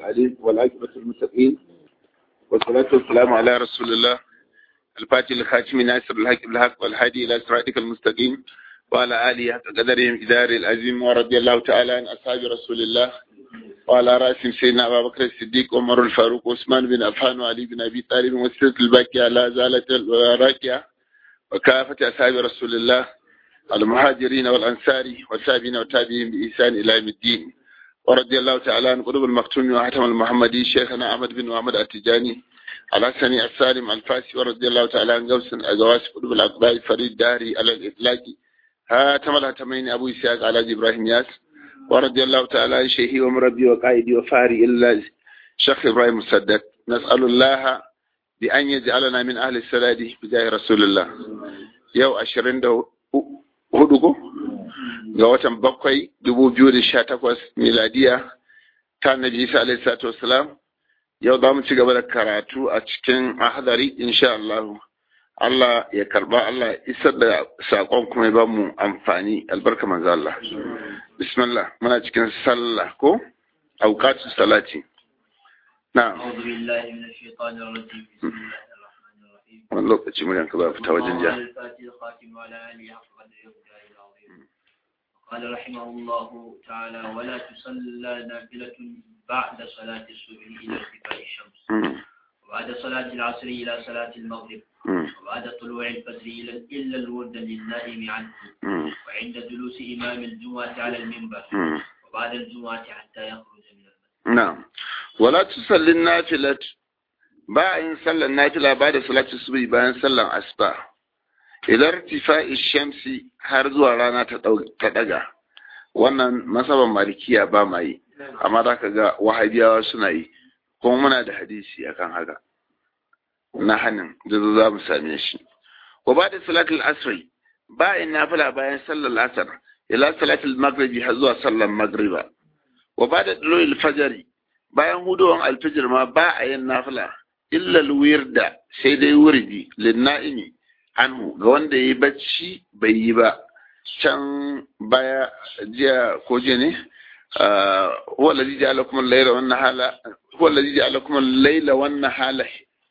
العليم والعاقبة المتقين والصلاة والسلام على رسول الله الفاتح الخاتم ناصر الحق بالحق والهادي إلى صراطك المستقيم وعلى آله حق قدرهم إدار العظيم ورضي الله تعالى عن أصحاب رسول الله وعلى رأسهم سيدنا أبا بكر الصديق عمر الفاروق وعثمان بن عفان وعلي بن أبي طالب والسلسلة الباقية لا زالت الراكية وكافة أصحاب رسول الله المهاجرين والأنصار والتابعين والتابعين بإحسان إلى يوم الدين ورضي الله تعالى عن قلوب المختوم وحاتم المحمدي شيخنا أحمد بن محمد التجاني على سني السالم الفاسي ورضي الله تعالى عن قوس أجواس قلوب الأقباء فريد داري على الإطلاق هاتم الهتمين أبو إسحاق على إبراهيم ياس ورضي الله تعالى عن شيخي ومربي وقائدي وفاري إلا شيخ إبراهيم مسدد نسأل الله بأن يجعلنا من أهل السداد بجاه رسول الله يو أشرين دو hudu ko ga watan bakwai dubu biyu da sha takwas miladiya ta nabi isa alaihi salatu wasalam yau za mu ci gaba da karatu a cikin ahadari insha Allah Allah ya karba Allah ya isar da sakon kuma ya ba mu amfani albarka manzo Allah bismillah muna cikin sallah ko auqatu salati na أعوذ بالله من الشيطان الرجيم بسم الله الرحمن الرحيم wani lokaci muryan ka ba fita wajen ja الفاتح الخاتم وعلى آله حق قدره ومقداره العظيم قال رحمه الله تعالى ولا تصلى نافلة بعد صلاة الصبح إلى ارتفاع الشمس Mm, وبعد صلاة العصر إلى صلاة المغرب mm, وبعد طلوع الفجر إلى إلا الورد للنائم عنه mm, وعند جلوس إمام الجمعة على المنبر mm. وبعد الجمعة حتى يخرج من المسجد Na'am. Wala tusallin nafilat ba a yin sallar nafila ba da salatu subhi bayan sallar asuba. Idan tifa'i shamsi har zuwa rana ta dau- ta daga. Wannan masaban malikiya ba ma yi, amma za ka ga wahabiyawa suna yi, kuma muna da hadisi akan haka. Na hannun da za mu same shi. Wa ba da salatul asri ba a yin nafila bayan sallar asar, ila salatul magribi har zuwa sallar magriba. wa ba da ɗaloyin fajari bayan hudowan alfijir ma ba a yin nafila illa wirda sai dai wurdi linna'imi anhu ga wanda ya yi bacci bai yi ba can baya jiya ko jiya ne huwa allazi ja'ala lakum al-layla wan nahala huwa allazi ja'ala lakum al-layla wan nahala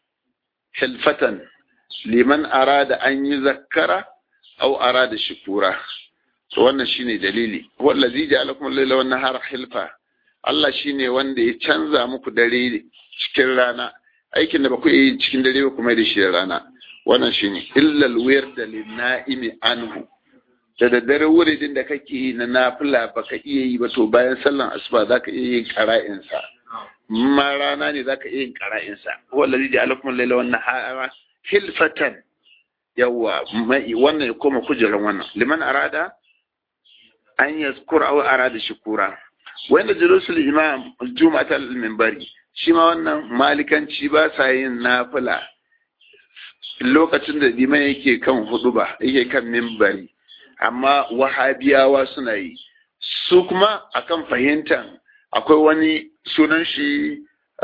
hilfatan liman arada an yi zakkara aw arada shukura to wannan shine dalili wallazi ja'alakum al-laila wan nahara hilfa Allah shine wanda ya canza muku dare cikin rana aikin da ba ku yi cikin dare ba kuma da shi da rana wannan shine illa al-wird lin-na'imi anhu da daddare wuridin da kake yi na nafila baka iya yi ba to bayan sallan asuba zaka iya yin qara'in sa ma rana ne zaka iya yin qara'in sa wallazi ja'alakum al-laila wan nahara hilfatan yawa wannan ya koma kujeran wannan liman arada an yazkur aw arada shukura wanda julusul imam juma'a al minbari shi ma wannan malikanci ba sa yin nafila lokacin da liman yake kan huduba yake kan minbari amma wahabiyawa suna yi su kuma akan fahimtan akwai wani sunan shi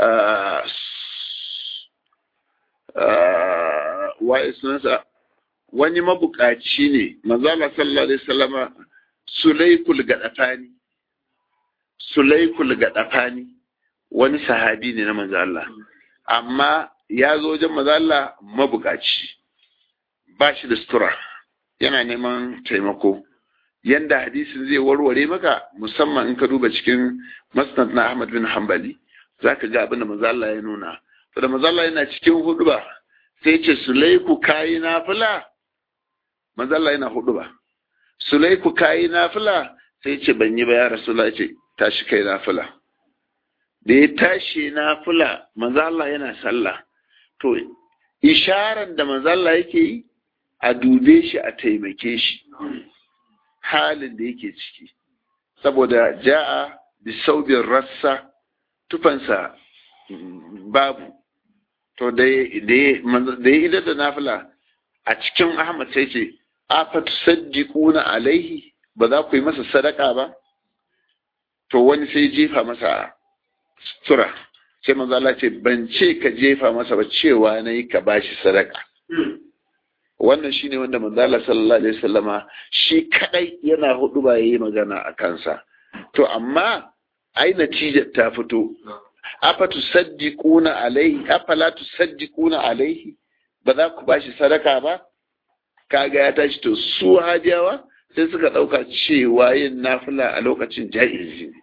wa sunansa wani mabukaci ne manzala sallallahu alaihi wasallama sulaikul gadafani sulaikul gadafani wani sahabi ne na manzo Allah amma ya zo wajen manzo Allah mabukaci ba shi da sutura yana neman taimako yanda hadisin zai warware maka musamman in ka duba cikin musnad na Ahmad bin Hanbali zaka ga abin da manzo Allah ya nuna to da manzo Allah yana cikin huduba sai ce sulaiku kayi nafila manzo Allah yana huduba sulaiku kayi nafila sai ce ban yi ba ya rasulullah ce tashi kai nafila da ya tashi nafila manzo Allah yana sallah to isharan da manzo Allah yake yi a dube shi a taimake shi halin da yake ciki saboda ja'a bi saubin rassa tufansa babu to da ya idar da nafila a cikin Ahmad sai ce afatusaddiquna alaihi ba za ku yi masa sadaka ba to wani sai jefa masa sura sai manzo Allah ce ban ce ka jefa masa ba cewa nayi ka bashi sadaka wannan shine wanda manzo Allah sallallahu alaihi wasallama shi kadai yana hudu ba yayi magana a kansa to amma ai natijar ta fito afa tusaddiquna alaihi afala tusaddiquna alaihi ba za ku bashi sadaka ba kaga ya tashi to su hajiyawa sai suka ɗauka cewa yin nafila a lokacin ja'izi ne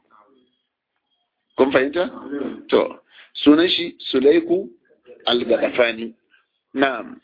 kun fahimta to sunan shi sulaiku al-gadafani na'am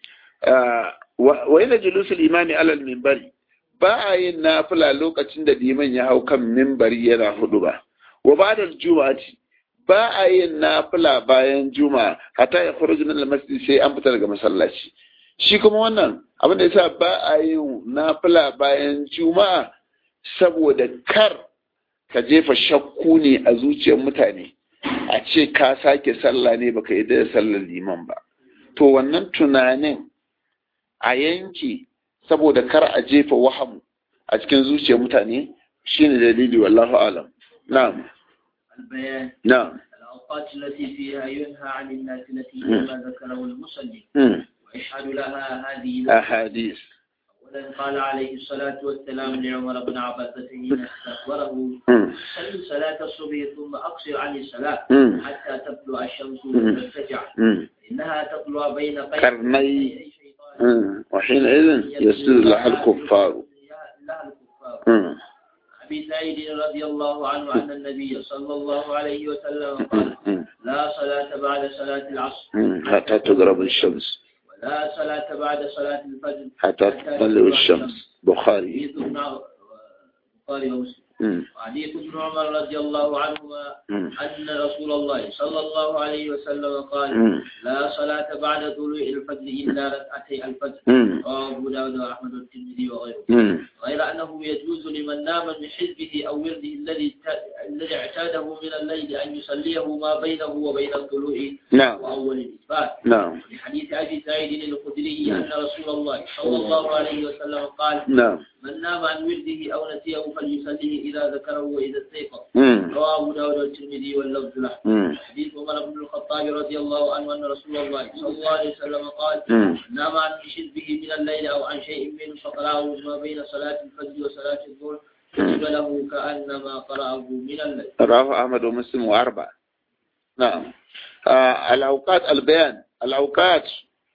wa ila julusul imami alal minbari ba a yin nafila lokacin da liman ya hau kan minbari yana hudu ba wa ba'da juma'ati ba a yin nafila bayan juma'a hatta ya khuruj min al-masjid sai an fita daga masallaci shi kuma wannan abin da yasa ba a yin nafila bayan juma'a saboda kar ka jefa shakku ne a zuciyar mutane a ce ka sake sallah ne baka yi da sallar liman ba to wannan tunanin a yanki saboda kar a jefa wahamu a cikin zuciyar mutane shine dalili wallahu alam na'am البيان na'am الأوقات التي فيها ينهى عن النافلة كما ذكره المصلي mm. ويشهد لها هذه ahadith أولا قال عليه الصلاة والسلام لعمر بن عباس حين استخبره mm. صل صلاة الصبح ثم أقصر عن الصلاة mm. حتى تطلع الشمس مم. وترتجع mm. إنها تطلع بين قرني أي شيطان mm. وحينئذ يسجد لها الكفار لها الكفار mm. أبي سعيد رضي الله عنه أن النبي صلى الله عليه وسلم قال mm. لا صلاة بعد صلاة العصر mm. حتى تغرب الشمس ولا صلاة بعد صلاة الفجر حتى تطلع الشمس بخاري حديث ابن البخاري ومسلم mm. وحديث ابن عمر رضي الله عنهما mm. أن رسول الله صلى الله عليه وسلم قال mm. لا صلاة بعد طلوع الفجر إلا ركعتي الفجر mm. رواه أبو داود وأحمد والترمذي وغيره mm. غير أنه يجوز لمن نام من حزبه أو ورده الذي الذي اعتاده من الليل أن يصليه ما بينه وبين الطلوع نعم وأول الإثبات نعم لحديث أبي سعيد الخدري أن رسول الله صلى الله عليه وسلم قال نعم من نام عن ورده أو نسيه فليصليه إذا ذكره وإذا استيقظ mm. رواه أبو داود والترمذي واللفظ له mm. حديث عمر بن الخطاب رضي الله عنه أن رسول الله صلى الله عليه وسلم قال mm. نام عن حزبه من الليل أو عن شيء منه فقرأه ما بين صلاة الفجر وصلاة الظهر كتب له كأنما قرأه من الليل رواه أحمد ومسلم وأربعة نعم آه الأوقات البيان الأوقات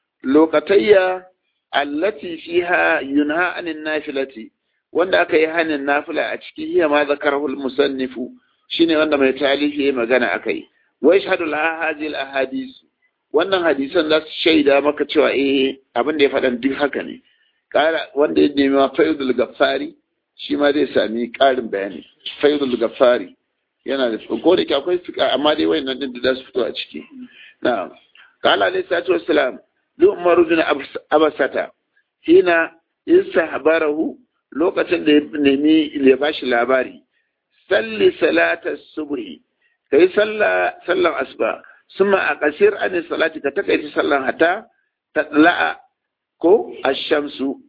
لوقتية التي فيها ينهى عن النافلة wanda aka yi hanin nafila a ciki hiya ma zakarahu musannifu shine wanda mai talifi ya magana akai wa yashhadu laha hadhihi ahadith wannan hadisan za su shaida maka cewa eh abin da ya faɗan duk haka ne kara wanda ya nemi ma faidul gaffari shi ma zai sami ƙarin bayani faidul gaffari yana da ko da ke akwai fika amma dai wayannan din da za su fito a ciki na'am qala alayhi salatu wassalam li umaru bin abasata hina istahbarahu lokacin da ya nemi ya bashi labari salli salata subhi kai salla sallan asuba summa a kasir an salati ka takaita sallan hata tadla'a ko ash-shamsu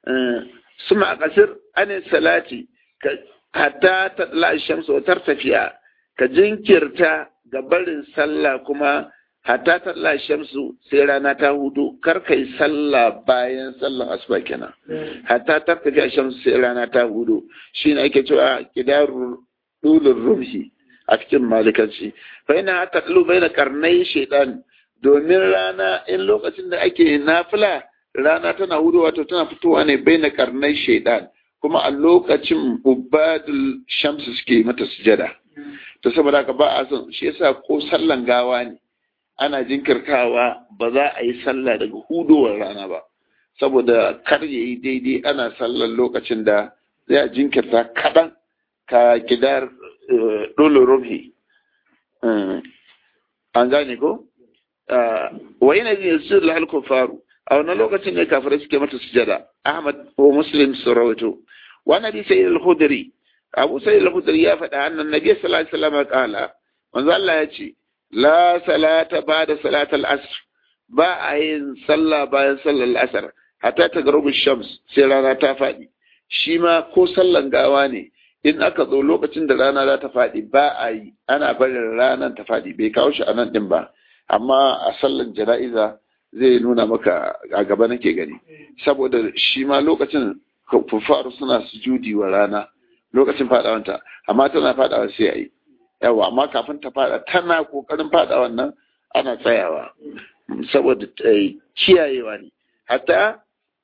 summa a kasir an salati hatta tadla ash-shamsu wa tartafiya ka jinkirta ga barin sallah kuma hatta tadla ash-shamsu sai rana ta hudu kar kai sallah bayan sallan asuba kenan hatta tartafi ash-shamsu sai rana ta hudu shine ake cewa kidarul dulur rumhi a cikin malikanci fa ina taqlu baina karnai shaytan domin rana in lokacin da ake nafila rana tana hudu wato tana fitowa ne baina karnai shaytan kuma a lokacin ubadul shamsu suke mata sujada to saboda haka ba a son shi yasa ko sallan gawa ne ana jinkirtawa ba za a yi sallah daga hudowar rana ba saboda kar ya yi daidai ana sallan lokacin da zai a jinkirta kaɗan ka gidar dole rumhi an gane ko wa yana jin yasu da faru a wannan lokacin ne kafirai suke mata sujada ahmad ko muslim su rawaito wa nabi sayyid al-khudri abu sayyid al-khudri ya faɗa annan nabi sallallahu alaihi wasallam qala manzo Allah ya ce la salata ba'da salatal asr ba a yin sallah bayan sallar asar hatta ta garubu shams sai rana ta faɗi shi ma ko sallan gawa ne in aka zo lokacin da rana za ta faɗi ba a yi ana barin ranar ta faɗi bai kawo shi a nan ɗin ba amma a sallan jana'iza zai nuna maka a gaba nake gani saboda shi ma lokacin kufaru suna sujudi wa rana lokacin faɗawanta amma tana faɗawa sai a yi yawa amma kafin ta fada tana kokarin fada wannan ana tsayawa saboda kiyayewa ne hatta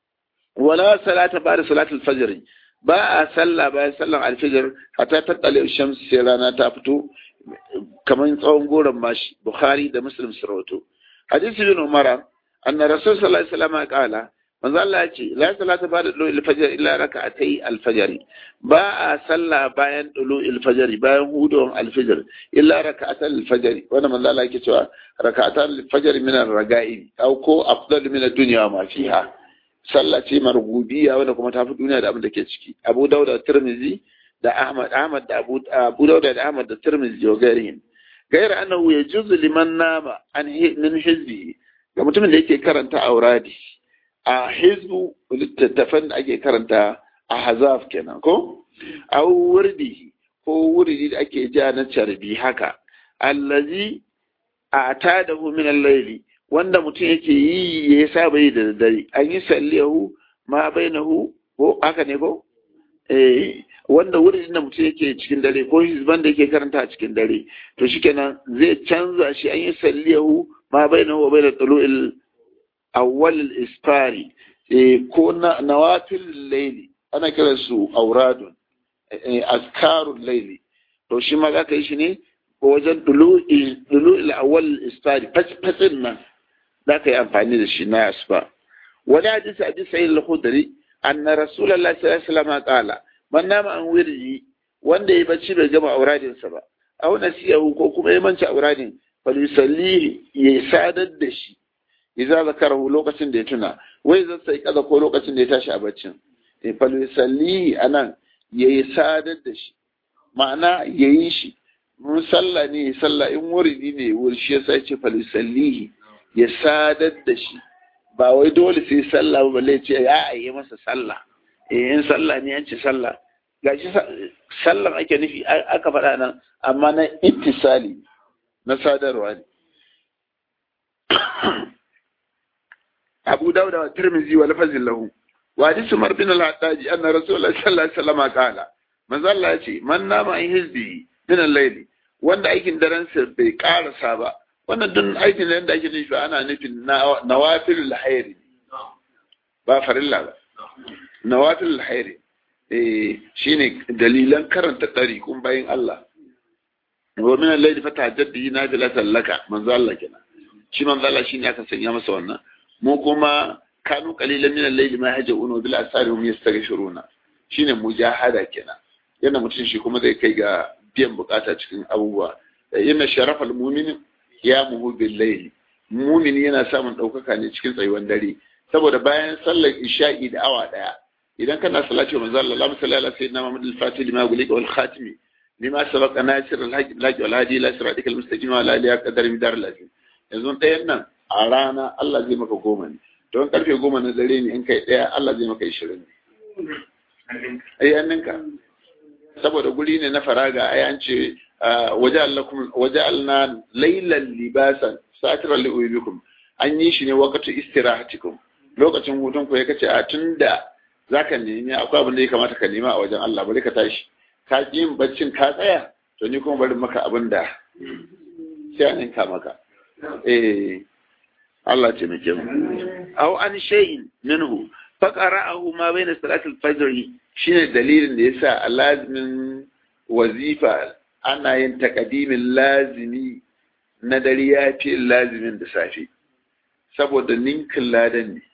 wala salata ba da salatul fajr ba a sallah bayan sallan alfijir hatta ta tsale shams sai rana ta fito kamar tsawon goron mashi bukhari da muslim su rawato hadisi bin umara anna rasul sallallahu alaihi wasallam qala manzo Allah ya ce la salata ba da dulu fajr illa raka'atay al-fajr ba a sallah bayan dulu al-fajr bayan hudon al-fajr illa raka'atan al-fajr wanda manzo Allah yake cewa raka'atan al-fajr min ar-raga'i aw ko afdal min ad-dunya ma fiha sallah ce margubiya wanda kuma ta fi duniya da abin da ke ciki Abu Dawud da Tirmidhi da Ahmad Ahmad da Abu Abu Dawud da Ahmad da Tirmidhi wa gairihin gaira annahu yajuzu liman nama an min hizbi ga mutumin da yake karanta auradi a hizbu littattafan da ake karanta a hazaf kenan ko a wurdi ko wurdi da ake ja na carbi haka allazi a tadahu min al-layli wanda mutum yake yi ya saba yi da dare an yi salliyahu ma bainahu ko haka ne ko eh wanda wurin da mutum yake cikin dare ko hizban da yake karanta a cikin dare to shikenan zai canza shi an yi salliyahu ma bainahu wa bainal tulu'il awwal al-isfari eh ko na nawafil layli ana kiran su auradun eh azkarul layli to shi ma zaka yi shi ne wajen tulu'il awwal al-isfari fatsin nan za ka yi amfani da shi na asba wani hadisi a bisa yin lahudari an na rasulallah sallallahu alaihi wasallam kala man nama an wirji wanda ya bacci bai gama auradinsa ba aw nasiyahu ko kuma ya manci auradin falisallihi ya sadar da shi idza zakarahu lokacin da ya tuna wai zai sai kaza ko lokacin da ya tashi a baccin eh falisallihi anan yayi sadar da shi ma'ana yayi shi mun sallah ne sallah in wuridi ne wuri shi yasa ya ce falisallihi ya sadar da shi ba wai dole sai sallah ba balle ce ya yi masa sallah eh in sallah ne an ce sallah gashi sallan ake nufi aka faɗa nan amma na ittisali na sadarwa ne Abu Dawud wa Tirmidhi wa lafazin lahu wa hadisi Umar bin al-Hattaji anna Rasulullah sallallahu alaihi wasallam qala manzo Allah ya ce man nama in hizbi min al-layli wanda aikin daren sa bai karasa ba wannan duk aikin da yadda ake nufi ana nufin nawafilul hairi ba farilla ba nawafilul hairi eh shine dalilan karanta kun bayin Allah wa min al-layli fatahajjad nafilatan laka manzo Allah kenan shi manzo Allah shine aka sanya masa wannan mu kuma kanu qalilan min al-layli ma haja'una bil asari hum yastaghfiruna shine mujahada kenan yana mutum shi kuma zai kai ga biyan bukata cikin abubuwa inna sharafal mu'minin ya muhu billahi mumini yana samun ɗaukaka ne cikin tsayuwan dare saboda bayan sallar isha'i da awa daya idan kana salati wa manzo Allah Allahumma salli ala sayyidina Muhammad al-Fatih lima gulika wal khatimi lima sabaqa nasir al-haqq laki wal hadi ila siratika al-mustaqim wa ala alihi qadar midar al-azim yanzu ɗayan nan a rana Allah zai maka goma ne don karfe goma na dare ne in kai ɗaya Allah zai maka ishirin ne ai anninka saboda guri ne na faraga ai an ce waja'alna laylan libasan satiran li'uyubikum an yi shi ne wakatu istirahatikum lokacin hutun ku ya kace a tunda zaka nemi akwai abin da ya kamata ka nema a wajen Allah bari ka tashi ka ki yin baccin ka tsaya to ni kuma bari maka abin da sai an ninka maka eh Allah ce muke mu aw an shay'in minhu faqara'ahu ma bayna salatil fajr shine dalilin da yasa lazimin wazifa ana yin takadimin lazimi na dare ya fi lazimin da safe saboda ninkin ladan ne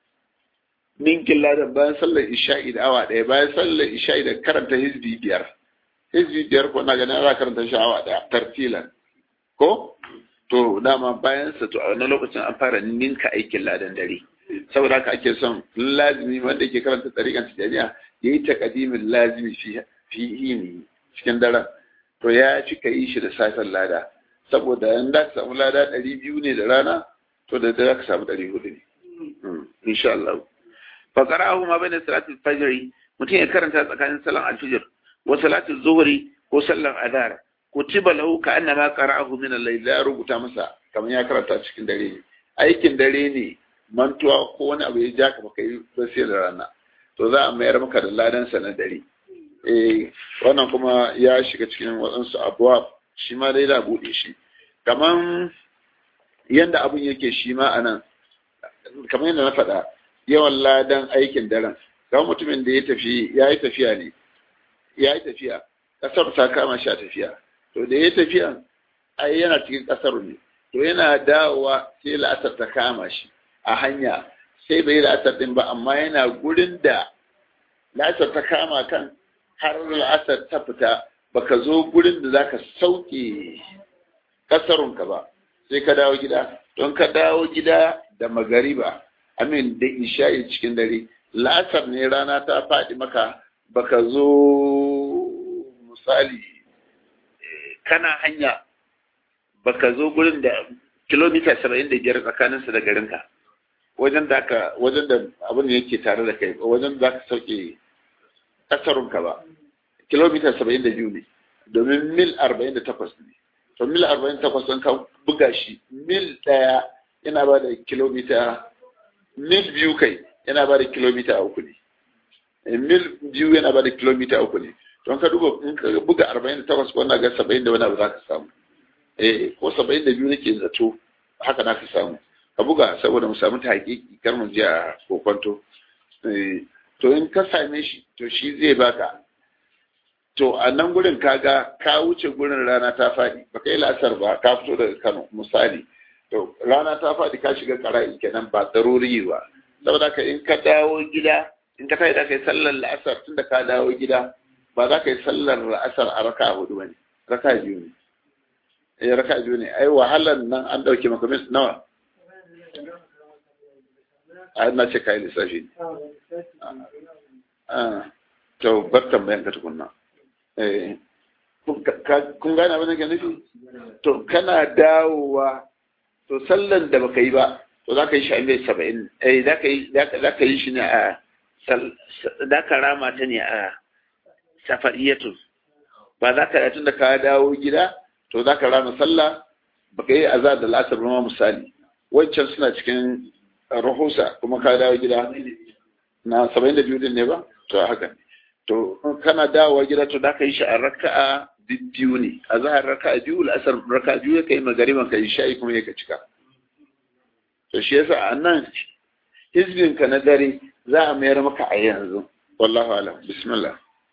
ninkin ladan bayan sallar isha'i da awa ɗaya bayan sallar isha'i da karanta hizbi biyar hizbi biyar ko na ganin za karanta shi awa ɗaya tartilan ko to dama bayan sa to a wani lokacin an fara ninka aikin ladan dare saboda haka ake son lazimi wanda yake karanta tsarikan tijaniya ya yi takadimin lazimi fi hini cikin daren to ya fi ka yi shi da safen lada saboda in da ka samu lada ɗari biyu ne da rana to da da ka samu ɗari hudu ne insha Allah fa qara'ahu ma bayna salatul fajr mutum ya karanta tsakanin salan alfijir wa salatul zuhri ko sallan adhar kutiba lahu ka annama qara'ahu min al-layl ya rubuta masa kamar ya karanta cikin dare ne aikin dare ne mantuwa ko wani abu ya ja ka baka yi ba sai da rana to za a mayar maka da ladan sa na dare eh wannan kuma ya shiga cikin waɗansu abuwa shi ma dai da buɗe shi kaman yanda abun yake shi ma anan kamar yadda na faɗa yawan ladan aikin daren ga mutumin da ya tafi ya yi tafiya ne ya yi tafiya ƙasar ta kama shi a tafiya to da ya tafiya ai yana cikin ƙasar ne to yana dawowa sai la'asar ta kama shi a hanya sai bai la'asar ɗin ba amma yana gurin da la'asar ta kama kan har la'asar ta fita baka zo gurin da zaka sauke ƙasarunka ba sai ka dawo gida don ka dawo gida da magariba amin da isha'i cikin dare la'asar ne rana ta faɗi maka baka zo misali kana hanya baka zo gurin da kilomita saba'in da biyar tsakaninsa da garinka wajen da ka wajen da abin da yake tare da kai wajen da ka sauke ƙasarunka ba kilomita saba'in da biyu ne domin mil arba'in da takwas ne to mil arba'in da takwas ɗin ka buga shi mil ɗaya yana ba da kilomita mil biyu kai yana ba da kilomita uku ne mil biyu yana ba da kilomita uku ne don ka duba in ka buga arba'in da takwas ko na ga saba'in da wani abu za ka samu eh ko saba'in da biyu nake zato haka na ka samu ka buga saboda mu samu ta hakiki kar mu je a kokonto to in ka same shi to shi zai baka to a nan gurin kaga ka wuce gurin rana ta faɗi ba kai lasar ba ka fito daga kano misali to rana ta faɗi ka shiga ƙara'i kenan ba daruri ba saboda ka in ka dawo gida in ka tayi da kai sallar la'asar tunda ka dawo gida ba za ka yi sallar la'asar a raka hudu ba ne raka biyu ne eh raka biyu ne ai wahalar nan an ɗauke maka mis nawa a na ce kayi lissafi ne to bar tambayan ka tukunna kun gane abin da ke nufi to kana dawowa to sallan da baka yi ba to za ka yi shi a mai saba'in eh za ka yi shi ne a za ka rama ta ne a safariyatun ba za ka tun da ka dawo gida to za ka rama sallah baka yi azar da lasar ma misali wancan suna cikin rahusa kuma ka dawo gida na saba'in da biyu din ne ba to haka ne to kana dawowa gida to da ka yi shi a raka'a biyu ne a zahar raka'a biyu la'asar raka'a biyu ya kai magariban ka yi sha'i kuma ya ka cika to shi yasa a nan hizbin ka na dare za a mayar maka a yanzu wallahu alam bismillah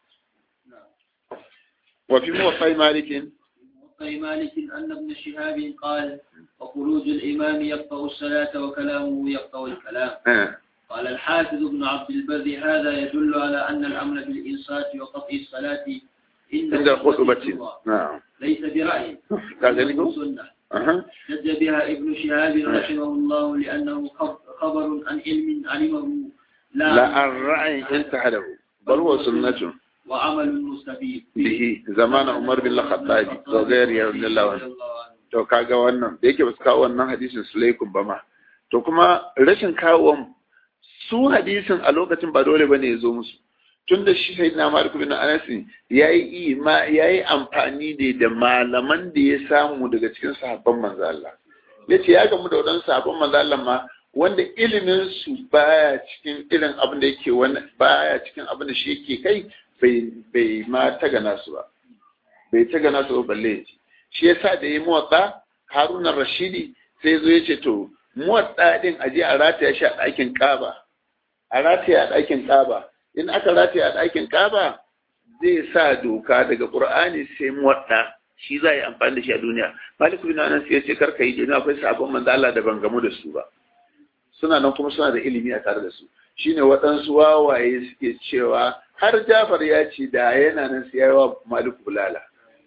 wa fi muwaffai malikin موطئ مالك أن ابن شهاب قال وخروج الإمام يقطع الصلاة وكلامه يقطع الكلام قال الحافظ ابن عبد البر هذا يدل على أن الأمر بالإنصات وقطع الصلاة عند خطبة نعم ليس برأي كذلك سنة أها احتج بها ابن شهاب رحمه الله لأنه خبر عن علم علمه لا الرأي انتهى له بل هو سنة وعمل مستفيد به زمان عمر بن الخطاب وغيره رضي الله عنه to kaga wannan da yake ba su kawo wannan hadisin sulaikum ba ma to kuma rashin kawo su hadisin a lokacin ba dole bane ya zo musu tun da shi sai na malik bin anas yayi ma yayi amfani ne da malaman da ya samu daga cikin sahabban manzo Allah yace ya gamu da wadannan sahabban manzo Allah ma wanda ilimin su baya cikin irin abin da yake wani baya cikin abin da shi yake kai bai bai ma taga nasu ba bai taga nasu ba balle yace shi yasa da yayi muwatta Haruna Rashidi sai zo yace to muwatta din aje a rataya shi a ɗakin Kaba a rataya a ɗakin Kaba in aka rataya a ɗakin Kaba zai sa doka daga Qur'ani sai muwatta shi za yi amfani da shi a duniya Malik bin Anas ya ce karka yi duniya akwai sabon manzo Allah da ban gamu da su ba suna nan kuma suna da ilimi a tare da su shine waɗansu wawaye suke cewa har Jafar ya ce da yana nan sai yawa Malik bulala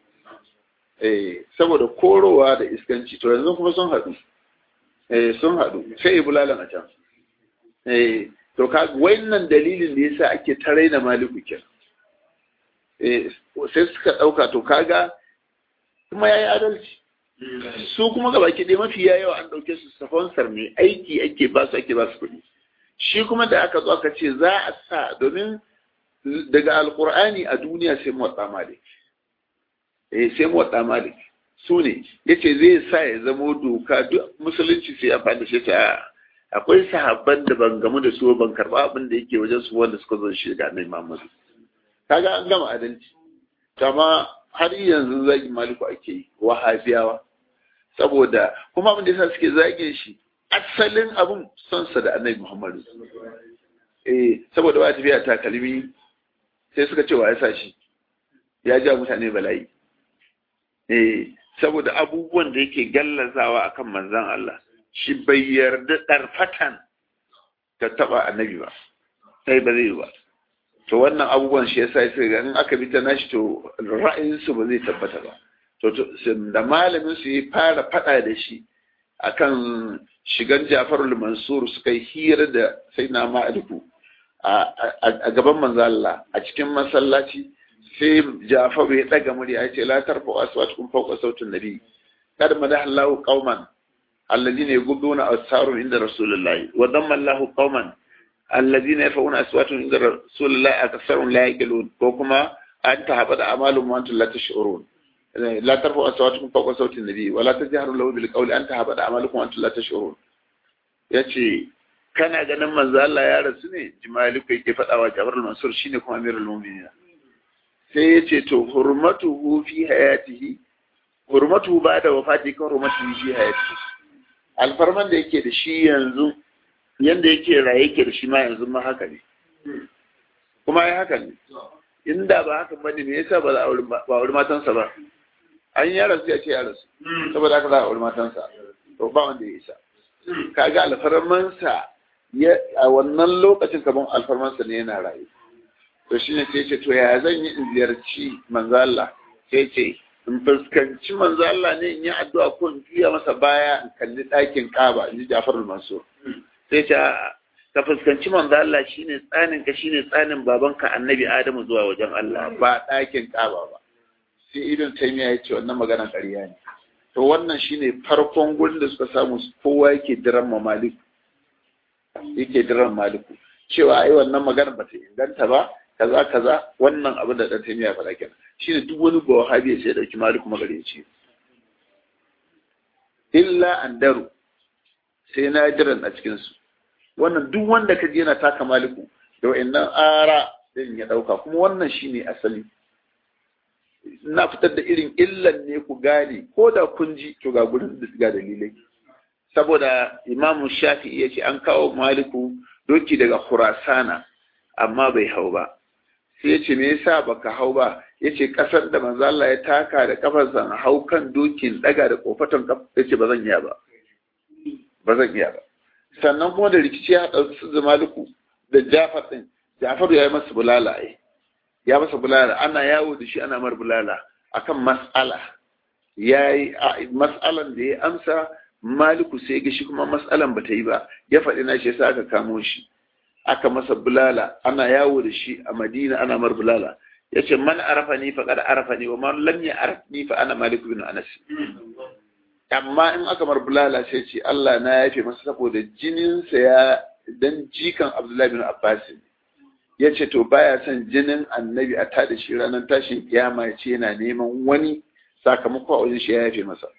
eh saboda korowa da iskanci to yanzu kuma sun haɗu eh sun haɗu sai bulalan a can eh to ka wannan dalilin da yasa ake ta raina maliku kin eh sai suka dauka to kaga kuma yayi adalci su kuma gaba ki dai mafi yawa an dauke su sponsor ne aiki ake ba su ake ba su kuɗi shi kuma da aka zo aka ce za a sa domin daga alqur'ani a duniya sai mu wadda malik eh sai mu wadda malik su ne yace zai sa ya zamo doka duk musulunci sai amfani da shi ta akwai sahabban da ban gamu da su ban karba abin da yake wajen su wanda suka zo shi ga annabi Muhammad kaga an gama adalci kama har yanzu zagi maliku ake yi wahabiyawa saboda kuma abin da yasa suke zage shi asalin abun son sa da annabi muhammadu eh saboda ba tafiya takalmi sai suka ce wa ya sa shi ya ja mutane bala'i eh saboda abubuwan da yake gallazawa akan manzon Allah shi bai yarda ɗarfatan ta taɓa annabi ba sai ba zai ba to wannan abubuwan shi yasa sai ga in aka bi ta nashi to ra'ayinsu ba zai tabbata ba to da malamin su yi fara faɗa da shi akan shigan Jafarul Mansur suka yi hira da sai na ma'aliku a gaban manzo Allah a cikin masallaci sai Jafaru ya daga murya ya ce la tarfa aswatukum fawqa sautin nabi kad madaha Allahu qauman alladhina yughduna asharun inda rasulullahi wa damma Allahu qauman alladhina yafuna aswatuhum inda rasulullahi aktharun la yaqilun ko kuma an tahabada amalum wa antum la tash'urun la tarfa aswatukum fawqa sautin nabi wa la tajharu lahu bil qawli an tahabada amalukum wa antum la tash'urun yace kana ganin manzo Allah ya rasu ne jimali kai ke faɗawa Jabir al-Mansur shine kuma Amirul Mu'minin sai yace to hurmatuhu fi hayatihi hurmatuhu ba'da wafati kan hurmatuhu fi hayatihi alfarman da yake da shi yanzu yanda yake raye yake da shi ma yanzu ma haka ne kuma ai haka ne inda ba haka bane me yasa ba za a auri matansa ba an ya rasu ya ce ya rasu saboda haka za a auri matansa to ba wanda ya isa kaga alfarmansa a wannan lokacin kaman alfarmansa ne yana rayu to shine sai ce to ya zan yi in ziyarci manzo Allah sai ce in fuskanci manzo Allah ne in yi addu'a ko in juya masa baya in kalli ɗakin Kaaba in ji Ja'far al-Mansur sai ce ka fuskanci manzo Allah shine tsanin ka shine tsanin babanka Annabi Adamu zuwa wajen Allah ba ɗakin Kaaba ba sai Ibn Taymiyyah ya ce wannan magana ƙarya ne to wannan shine farkon gurin da suka samu kowa yake diran maliku yake diran maliku cewa ai wannan magana ba ta inganta ba kaza kaza wannan abin da dan taimiya faɗa kenan shine duk wani ba wahabi sai dauki maliku magareci illa andaru sai na diran a cikin su wannan duk wanda ka je yana taka maliku da wayannan ara din ya dauka kuma wannan shine asali na fitar da irin illan ne ku gane ko da kun ji to ga gurin da ga dalilai saboda imamu shafi'i ya ce an kawo maliku doki daga khurasana amma bai hau ba sai ya ce me yasa baka hau ba ya ce kasar da manzo Allah ya taka da kafarsa hau kan dokin daga da kofatan kaf ya ce ba zan iya ba ba zan iya ba sannan kuma da rikici ya haɗa su da maliku da jafar din jafar ya yi masa bulala ai ya masa bulala ana yawo da shi ana mar bulala akan mas'ala yayi mas'alan da ya amsa maliku sai ga shi kuma mas'alan bata yi ba ya faɗi na shi sai aka kamo shi aka masa bulala ana yawo da shi a madina ana mar bulala yace man arafani faqad arafani wa man lam ya'rifni fa ana malik bin anas amma in aka mar bulala sai ce Allah na yafe masa saboda jininsa ya dan jikan Abdullahi bin Abbas ya ce to baya son jinin annabi a tada shi ranar tashin kiyama ya ce yana neman wani sakamako a wajen shi ya yafe masa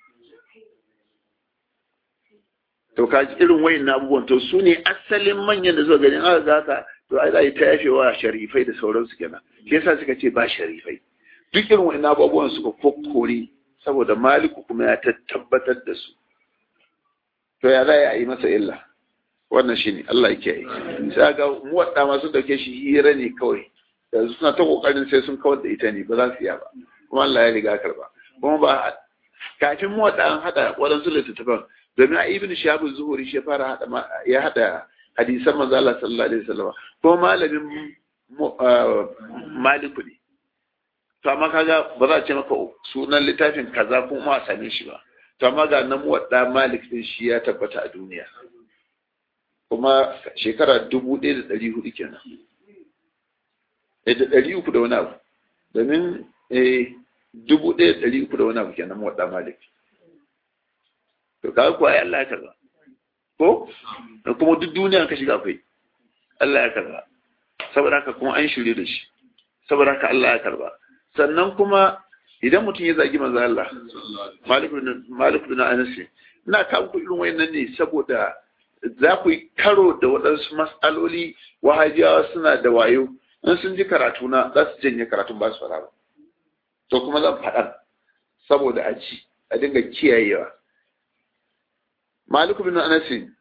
to ka ji irin wayin na abubuwan to su ne asalin manyan da zuwa ganin aka ga haka to ai za yi ta yafe wa sharifai da sauransu kenan shi yasa suka ce ba sharifai duk irin wayin abubuwan suka kokkore saboda maliku kuma ya tabbatar da su to ya za a yi masa illa wannan shi ne Allah yake yi sai ga muwadda masu dauke shi hira ne kawai yanzu suna ta kokarin sai sun kawar da ita ne ba za su iya ba kuma Allah ya riga karba kuma ba kafin muwadda an hada waɗansu littattafan domin a ibn shahab zuhuri shi fara hada ya hada hadisan manzo Allah sallallahu alaihi wasallam ko malamin maliku ne to amma kaga ba za a ce maka sunan littafin kaza kuma a same shi ba to amma ga nan muwadda malik din shi ya tabbata a duniya kuma shekara dubu ɗaya da ɗari hudu kenan da ɗari uku da wani abu domin dubu ɗaya da ɗari uku da wani abu kenan muwadda malik to kaga kuwa ya Allah ya karba ko da kuma duk duniya ka shiga akwai Allah ya karba saboda haka kuma an shirye da shi saboda haka Allah ya karba sannan kuma idan mutum ya zagi manzo Allah Malik bin Malik bin Anas ina kawo ku irin wayannan ne saboda za ku yi karo da waɗansu mas'aloli wahajiyawa suna da wayo in sun ji karatu na za su janye karatun ba su fara ba to kuma zan faɗa saboda a ci a dinga kiyayewa maliku bin anasi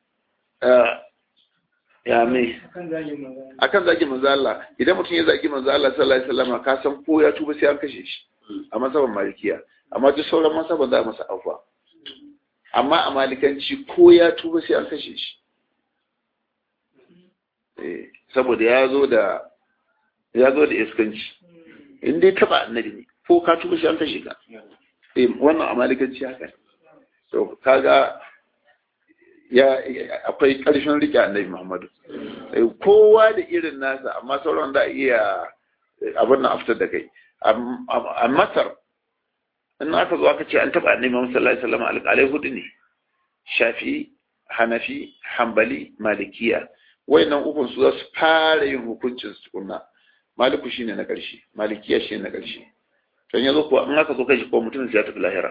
ya me akan zagi manzo Allah idan mutum ya zagi manzo Allah sallallahu alaihi wasallam ka san ko ya tuba sai an kashe shi a masaban malikiya amma duk sauran masaban za a masa afwa amma a malikanci ko ya tuba sai an kashe shi saboda ya zo da ya zo da iskanci in dai taba annabi ne ko ka tuba sai an kashe ka wannan a malikanci haka to kaga ya akwai ƙarshen rike annabi Muhammadu kowa da irin nasa amma sauran da iya abin nan aftar da kai a Masar in aka zo aka ce an taɓa annabi Muhammad sallallahu alaihi wasallam alƙalai hudu ne Shafi Hanafi Hambali Malikiya wayannan ukun su za su fara yin hukuncin su tukunna Maliku shine na ƙarshe Malikiya shine na ƙarshe to yanzu ko in aka zo kai ko mutum sai ya tafi lahira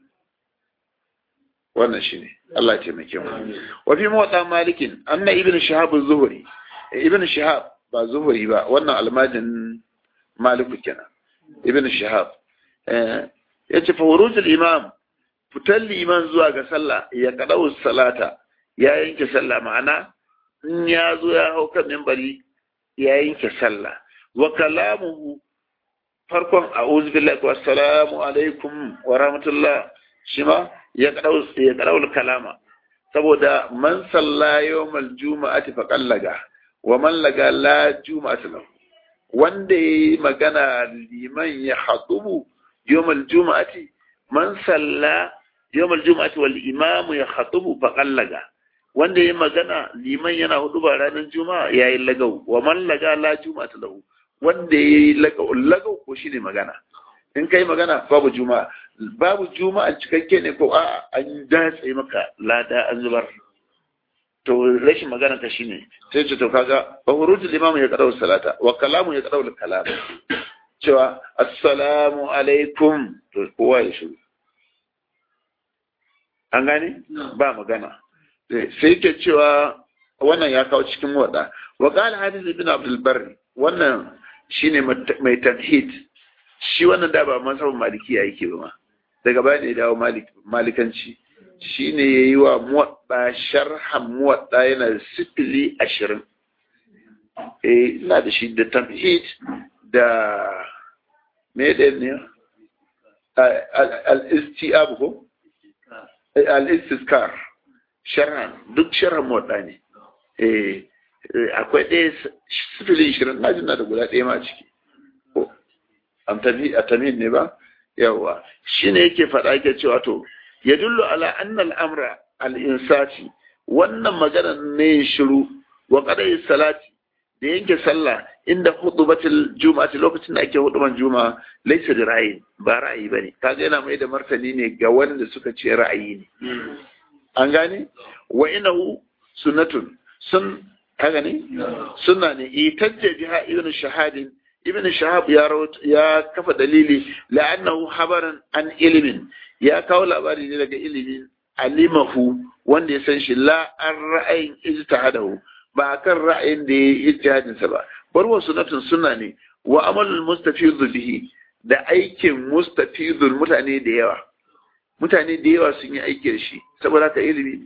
wannan shine Allah ya taimake mu wa fi mawda malikin anna ibn shihab az-zuhri ibn shihab ba zuhri ba wannan almajin maliku kenan ibn shihab eh yace fa wuruj al-imam fitar liman zuwa ga sallah ya kadau salata ya yanke sallah ma'ana in ya zo ya hau kan minbari ya yanke sallah wa kalamuhu farkon a'udhu billahi wa assalamu alaikum wa rahmatullah shi ma ya ƙarar kalama saboda man salla yawmal juma'ati fa qallaga wa man laga la juma'ati lahu wanda yayi magana liman ya hatubu yawmal juma'ati man salla yawmal juma'ati wal imam ya hatubu fa qallaga wanda yayi magana liman yana huduba ranar juma'a yayi lagau wa man laga la juma'ati lahu wanda yayi lagau lagau ko shine magana in kai magana babu juma'a babu juma'a cikakke ne ko a an datse maka lada an zubar to rashin magana ka shine sai ce to kaga fa hurujul imam ya qadau salata wa kalamu ya qadau kalam cewa assalamu alaikum to kowa ya shiru an gane ba magana sai ke cewa wannan ya kawo cikin wada wa qala hadith ibn abdul barri wannan shine mai tanhid shi wannan da ba masabin malikiya yake ba ma daga baya ne dawo malikanci shi ne ya yi wa muwaɗa sharhan muwaɗa yana da sifili ashirin eh ina da shi da tamhid da me da ne al-istiab ko al-istiskar sharhan duk sharhan muwaɗa ne eh akwai ɗaya sifili ashirin na jina da guda ɗaya ma ciki a tamid ne ba yawa shi ne yake faɗa yake cewa to ya dullu ala annal amra al-insati wannan magana ne shiru wa qadai salati da yanke sallah inda hudubatul juma'ati lokacin da ake huduban juma'a laysa da ra'ayi ba ra'ayi bane kaga yana mai da martani ne ga wanda suka ce ra'ayi ne an gane wa inahu sunnatun sun kaga ne sunna ne itajja biha ibn shahadin ibn shahab ya ya kafa dalili la'annahu habaran an ilimin ya kawo labari ne daga ilimin alimahu wanda ya san shi la an ra'ayin ijtihadahu ba kan ra'ayin da ya yi ijtihadin sa ba bar wa sunnatun sunna ne wa amalul mustafizu bihi da aikin mustafizul mutane da yawa mutane da yawa sun yi aiki da shi saboda haka ilimi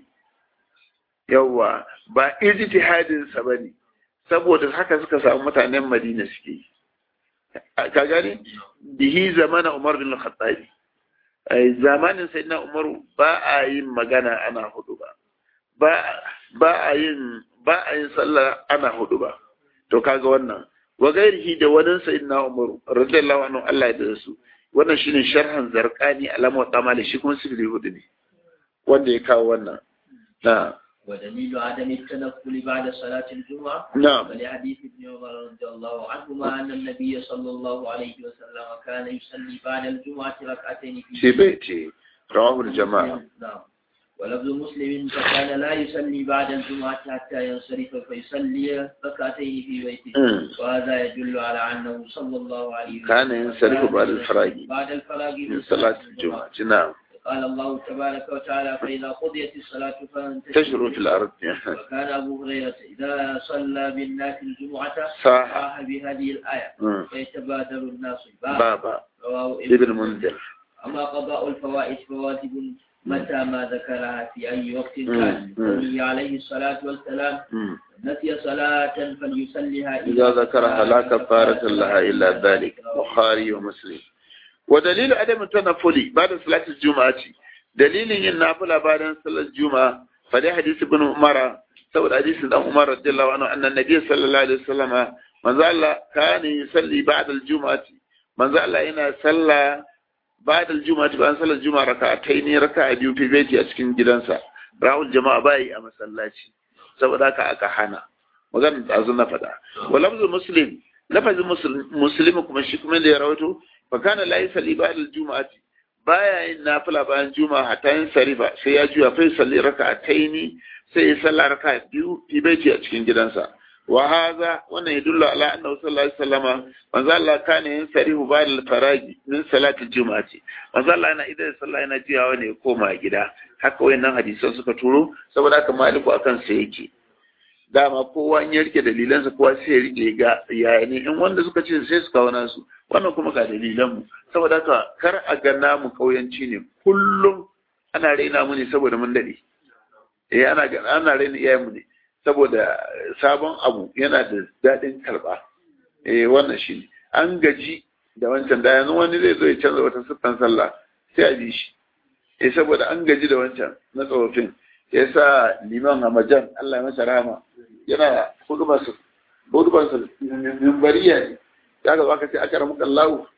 yawa ba ijtihadin sa bane saboda haka suka samu mutanen Madina suke yi ka gane bihi zamana Umar bin Khattabi zamanin sayyidina Umar ba a yin magana ana hudu ba ba a yin ba a yin sallah ana hudu ba to kaga wannan wa gairihi da wani sayyidina Umar radiyallahu anhu Allah ya da su wannan shine sharhan zarqani alama wa tamali shi kuma sifili hudu ne wanda ya kawo wannan na ودليل عدم التنفل بعد صلاة الجمعة نعم ولحديث ابن عمر رضي الله عنهما أن النبي صلى الله عليه وسلم كان يصلي بعد الجمعة ركعتين في بيته رواه الجماعة نعم ولفظ مسلم فكان لا يصلي بعد الجمعة حتى ينصرف فيصلي ركعتين في بيته مم. وهذا يدل على أنه صلى الله عليه وسلم كان ينصرف بعد الفراغ بعد الفراغ من صلاة الجمعة نعم قال الله تبارك وتعالى فإذا قضيت الصلاة تشعر في الأرض وكان أبو هريرة إذا صلى بالناس الجمعة صح صاح بهذه الآية مم. فيتبادر الناس الباب بابا رواه ibn munzir أما قضاء الفوائد فواجب متى ما ذكرها في أي وقت كان مم. قوله عليه الصلاة والسلام Mm. نسي صلاة فليصليها إذا ذكرها لا كفارة لها إلا ذلك بخاري ومسلم ودليل عدم التنفل بعد صلاة الجمعة دليل النافلة بعد صلاة الجمعة فدي حديث ابن عمر سوى حديث ابن عمر رضي الله عنه أن النبي صلى الله عليه وسلم من زال كان يصلي بعد الجمعة من زال إن صلى بعد الجمعة بعد صلاة الجمعة ركعتين ركعة بيو في بيتي أسكن جدنسا راول جماعة باي أما صلاتي saboda haka aka hana maganar da azun na faɗa wa lafzul muslim lafazin muslimi kuma shi kuma da ya rawaito fa kana la yusalli ba'da al-jum'ati baya yin nafila bayan juma'a hatta yin sarifa sai ya juya fa yusalli raka'ataini sai ya salla raka'a biyu fi baiti a cikin gidansa wa hadha wannan yadullu ala annahu sallallahu alaihi wasallama manzo Allah kana yin sarifu ba'da al-faragi min salati al-jum'ati manzo Allah yana idan sallah yana jiyawa ne ya koma gida haka wayannan hadisan suka turo saboda haka maliku akan sa yake dama kowa in ya rike dalilansa kowa sai ya rike ga yaya ne in wanda suka ce sai su kawo nasu wannan kuma ga dalilan mu saboda haka kar a ga namu kauyanci ne kullum ana raina mu ne saboda mun dade eh ana ga ana raina iyayen mu ne saboda sabon abu yana da dadin karba eh wannan shi ne an gaji da wancan da yanzu wani zai zo ya canza wata siffan sallah sai a bi shi eh saboda an gaji da wancan na tsofaffin ya sa liman hamajan Allah ya masa rama yana hudubarsa hudubarsa mimbariya ne ya ga baka sai aka ramuka Allah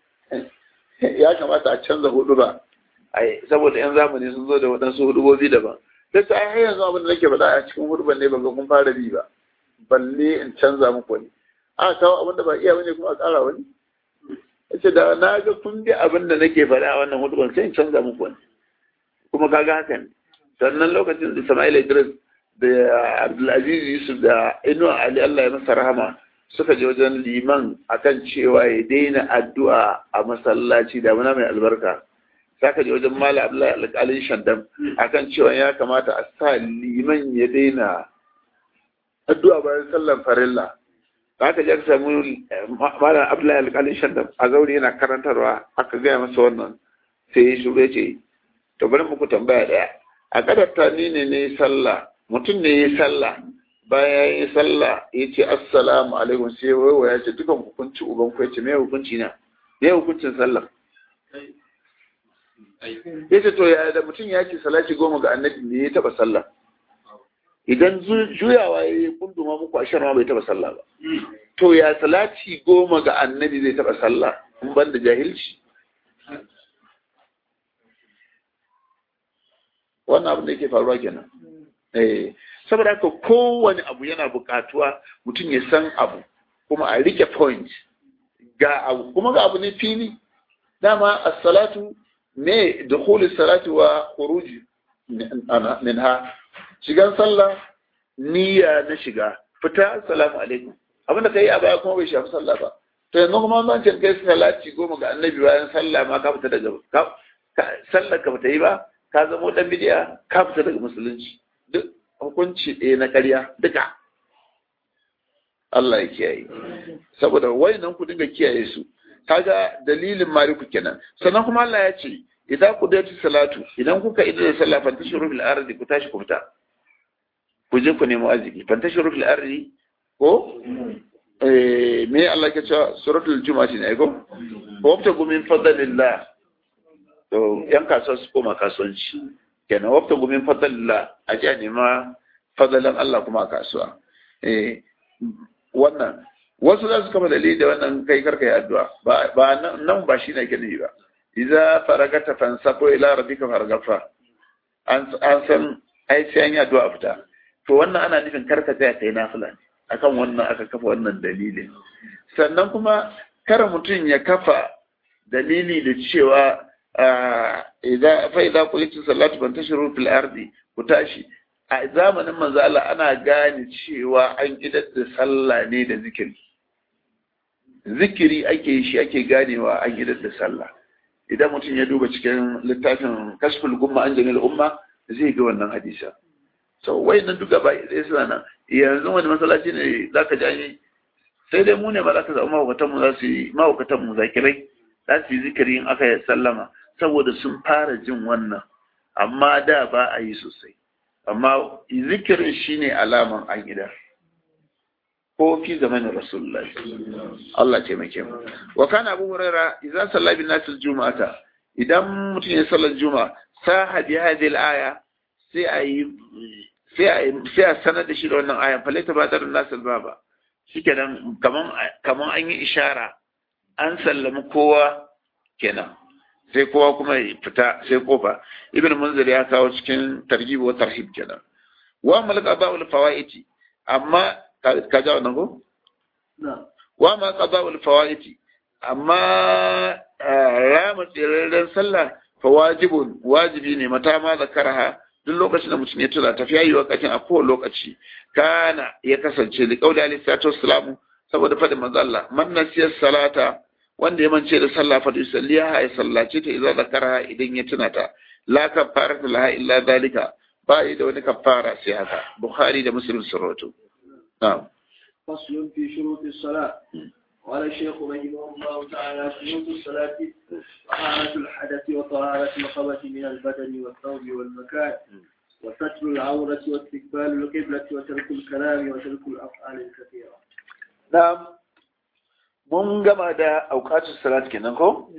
ya kamata a canza huduba ai saboda yan zamani sun zo da waɗansu hudubobi daban sai ta ai yanzu abin da nake faɗa a cikin huduban ne ban ga kun fara bi ba balle in canza muku wani a kawo abin da ba iya bane kuma a ƙara wani yace da na ga kun bi abin da nake faɗa a wannan huduban sai in canza muku wani kuma kaga haka ne sannan lokacin da Sama'il Idris da Abdulaziz Yusuf da Inuwa Ali Allah ya masa rahama suka je wajen liman akan cewa ya daina addu'a a masallaci da muna mai albarka saka je wajen Malam Abdullahi Alƙalin Shandam akan cewa ya kamata a sa liman ya daina addu'a bayan sallan farilla aka je aka samu Malam Abdullahi Alƙalin Shandam a zauri yana karantarwa aka gaya masa wannan sai ya shuru ya ce to bari muku tambaya daya a kadarta ni ne ne sallah mutum ne ya sallah bayan ya yi sallah ya ce assalamu alaikum sai waiwa ya ce dukan hukunci uban ku ya ce me hukunci na me hukuncin sallah ya ce to ya da mutum ya ce salati goma ga annabi ne ya taba sallah idan juyawa ya yi kunduma muku a ma bai taba sallah ba to ya salati goma ga annabi zai taba sallah in ban da jahilci wannan abin da yake faruwa kenan eh saboda haka kowane abu yana buƙatuwa mutum ya san abu kuma a rike point ga abu kuma ga abu ne fili dama as-salatu ne dukhul salati wa khuruj minha shigan sallah niyya na shiga fita assalamu alaikum abin da kai a baya kuma bai shafi sallah ba to yanzu kuma an ce kai salati goma ga annabi bayan sallah ma ka fita daga sallar ka bata yi ba ka zama dan bidiya ka fita daga musulunci duk hukunci ɗaya na ƙarya duka Allah ya kiyaye saboda wayannan ku dinga kiyaye su kaga dalilin mariku kenan sannan kuma Allah ya ce idan ku dace salatu idan kuka idan da sallah fa tashuru bil ardi ku tashi ku fita ku je ku nemo arziki fa tashuru bil ardi ko eh me Allah ke cewa suratul juma'a ne ko ko ta gumin fadlillah to yan kasuwa su koma kasuwanci kenan wafta gumin fadalla a ji a nema fadalan Allah kuma a kasuwa eh wannan wasu za su kama dalili da wannan kai karka yi addu'a ba nan ba shi ne ke nufi ba idza faragata fansako ila rabbika fargafa an an san ai sai an yi addu'a fita to wannan ana nufin karka tsaya kai nafila ne akan wannan aka kafa wannan dalilin sannan kuma kar mutum ya kafa dalili da cewa idza fa idza qulitu salatu fantashiru fil ardi ku tashi a zamanin manzo Allah ana gane cewa an idar da sallah ne da zikiri zikiri ake yi shi ake ganewa an idar da sallah idan mutum ya duba cikin littafin kashful gumma an jamil umma zai ga wannan hadisa so wayannan duka ba sai suna nan yanzu wani masallaci ne zaka ji sai dai mu ne ba za ka zama mahaukatan mu za su yi mahaukatan mu zakirai za su yi zikiri in aka yi sallama saboda sun fara jin wannan amma da ba a yi sosai amma zikirin shine alaman an gida ko fi zamanin rasulullah Allah taimake mu wa kana abu huraira idza salla bin nas juma'ata idan mutum ya sallar juma'a saha bi hadhihi al-aya sai a yi sai a sai a sanar da shi da wannan ayan fa laita badar nas baba shikenan kaman kaman an yi ishara an sallami kowa kenan sai kowa kuma ya fita sai kofa ibn munzir ya kawo cikin targhib wa tarhib kenan wa malaka ba'ul fawaiti amma ka ja wannan ko wa ma qada'ul fawaiti amma rama tsirarren sallah fa wajibun wajibi ne mata ma zakaraha duk lokacin da mutum ya tura tafiya yi wakacin a kowane lokaci kana ya kasance da kauli alaihi salatu wassalamu saboda faɗin manzo Allah man nasiya salata wanda ya mance da sallah fa yusalliha ya sallace ta idan zakara idan ya tuna ta la kafaratu laha illa zalika ba yi da wani kafara sai haka bukhari da muslim sun rawaito na'am فصل في شروط الصلاة قال الشيخ رحمه الله تعالى شروط الصلاة طهارة الحدث وطهارة الخبث من البدن والثوب والمكان وستر العورة واستقبال القبلة وترك الكلام وترك الأفعال الكثيرة na'am mun gama da aukatun salat kenan ko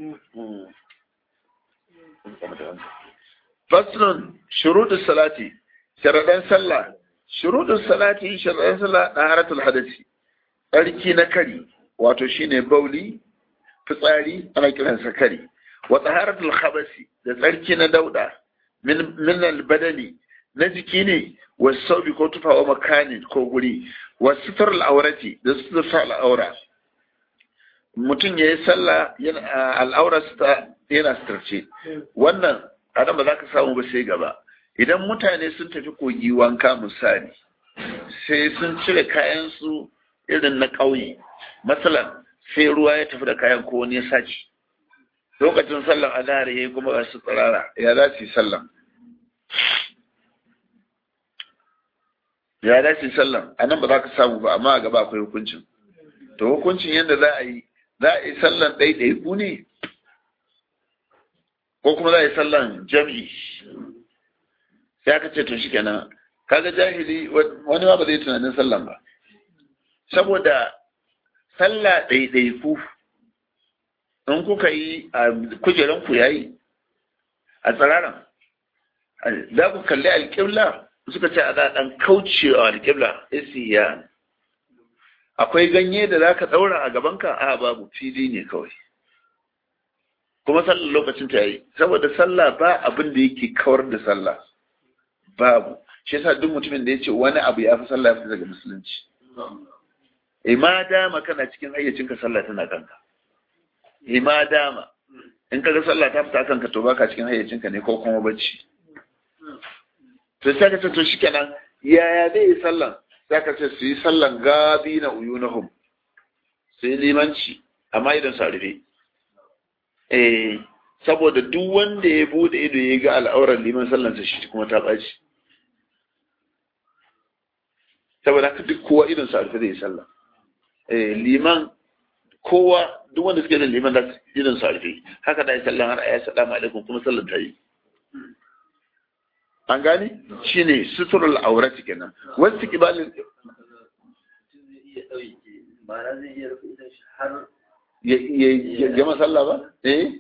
faslun shuruɗin salati sharaɗan sallah shuruɗin salati sharaɗan sallah na haratul hadasi tsarki na kari wato shine bauli fitsari ana kiransa kari wa taharatul khabasi da tsarki na dauda min min albadani na jiki ne wa saubi ko tufa wa makani ko guri wa sitar al'aurati da sitar al'aura mutum ya yi sallah al'aurarsa yana sitarce wannan adam ba za ka samu ba sai gaba idan mutane sun tafi kogi wanka misali sai sun cire kayansu irin na ƙauye matsalan sai ruwa ya tafi da kayan ko wani ya sace lokacin sallan azhar yayi kuma ga su tsirara ya za su yi sallan ya za su yi sallan a nan ba za ka samu ba amma a gaba akwai hukuncin to hukuncin yadda za a yi za a yi sallan ɗaiɗaiku ne ko kuma za a yi sallan jam'i sai aka ce to shi kenan kaga jahili wani ma ba zai tunanin sallan ba saboda sallah ɗaiɗaiku in kuka yi a kujeranku ya yi a tsararan za ku kalli alƙibla suka ce a ɗan kaucewa alƙibla isiya akwai ganye da za ka ɗaura a gabanka a babu fili ne kawai kuma sallar lokacin ta yi saboda sallah ba abin da yake kawar da sallah babu shi yasa duk mutumin da ya ce wani abu ya fi sallah ya fi daga musulunci ima dama kana cikin hayyacinka sallah tana kanka ima dama in kaga sallah ta fita kanka to baka cikin hayyacinka ne ko kuma bacci to sai ka ce to shikenan yaya zai yi sallan sai ka ce su yi sallan gabi na uyunahum sai limanci amma idan su rufe eh saboda duk wanda ya bude ido ya ga al'auran liman sallansa shi kuma ta ɓaci saboda haka duk kowa idan su rufe zai yi sallah eh liman kowa duk wanda suke da liman da idan su rufe haka da ya sallan har ayi salamu alaikum kuma sallan ta yi an gani shine suturul aurati kenan wasu kibalin ya gama sallah ba eh